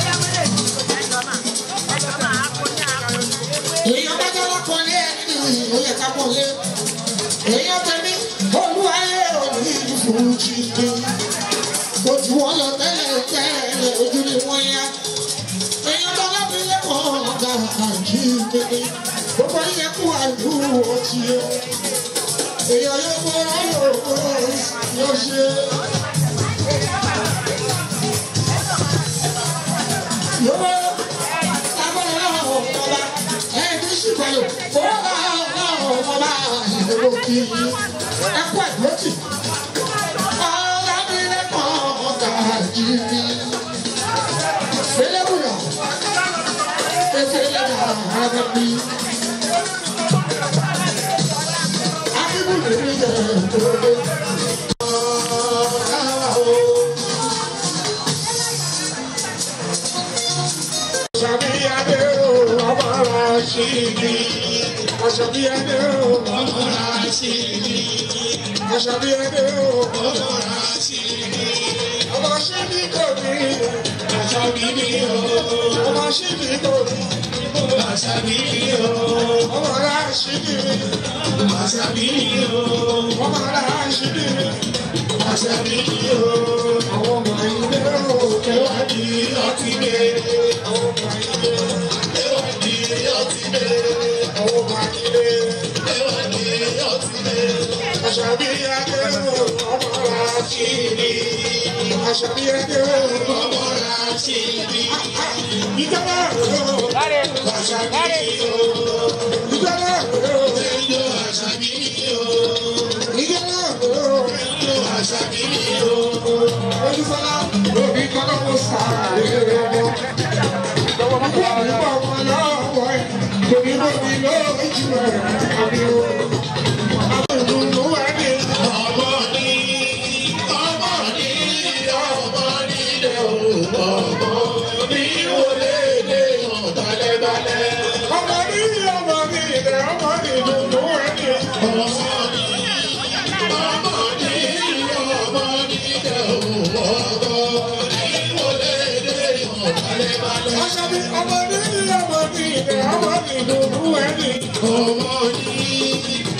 Speaker 1: Èèyàn bá jẹ́ lọ́kọ̀ lé ẹni ó yẹ ká pọ̀ lé. Èèyàn tẹ̀mí olúwayé òní ìfúnjì ni. Ojú wọn lọ tẹ́lẹ̀ tẹ́lẹ̀ ojú ni wọ́n yá. Èèyàn bá lábí lẹ́kọ̀ọ́ ọ̀gá àjí kéde. Gbogbo yẹ kú àlù ọtí o. Èèyàn yóò kó ayò yóò ṣe. Yóò agbára ọ̀pọ̀lá ẹni ṣùgbọ́n fọwọ́bà ọ̀pọ̀lá ìdòwò kì í ẹkú ẹ̀dọ́tì. Ọlábìlẹ́kọ̀ ọ̀gá jìbì. Fẹ́lẹ́bùyà efele àgàbí. Akíbùdé mi jẹ ìdòwò. Ṣàbíyadé o, ọmọ Rashidi. Ṣàbíyadé o, ọmọ Rashidi. Ṣàbíyadé o, ọmọ Rashidi. Ọmọ Ṣíbí kò ní. Ṣàbíyadé o, ọmọ Ṣíbí kò ní. Ṣàbíyadé o, ọmọ Rashidi. Ṣàbíyadé o, ọmọ Rashidi. Ṣàbíyadé o, àwọn ọmọ ilé o, kẹwàá di ọtí gbé. Àwọn ọmọ ilé o, kẹwàá di ọtí gbé. Àwọn ọmọ ilé kẹwàá di ọtí gbé. Ṣàbíyadé o, ọmọ Rashidi.
Speaker 10: àṣàbí ẹgbẹ́ ọmọ láti bí. ìjọba òwò àṣàbí ìjọba òwò àṣàbí ìjọba òwò àṣàbí olùfọlá òbí kọ́kọ́ kó sáré ọmọ. ìjọba ọmọ lọ́wọ́ ẹ̀ kò ní bọ́ mi lójú ẹ̀ àbí o. àwọn ìdùnnú wà ní ọmọ ní ọmọ ní ọmọ ní ilé ọmọ ní wọlé ilé ọ̀dàlẹ́dàlẹ́. ọmọ ní ọmọ ní ilé ọmọ ní ìdùnnú wà ní ọmọ ní ọmọ ní ọmọ ní ilé ọmọ ní wọlé ilé ọ̀dàlẹ́dàlẹ́. aṣáájú ọmọ ní ọmọ ní ilé ọmọ ní ìdùnnú wà ní ọmọ ní.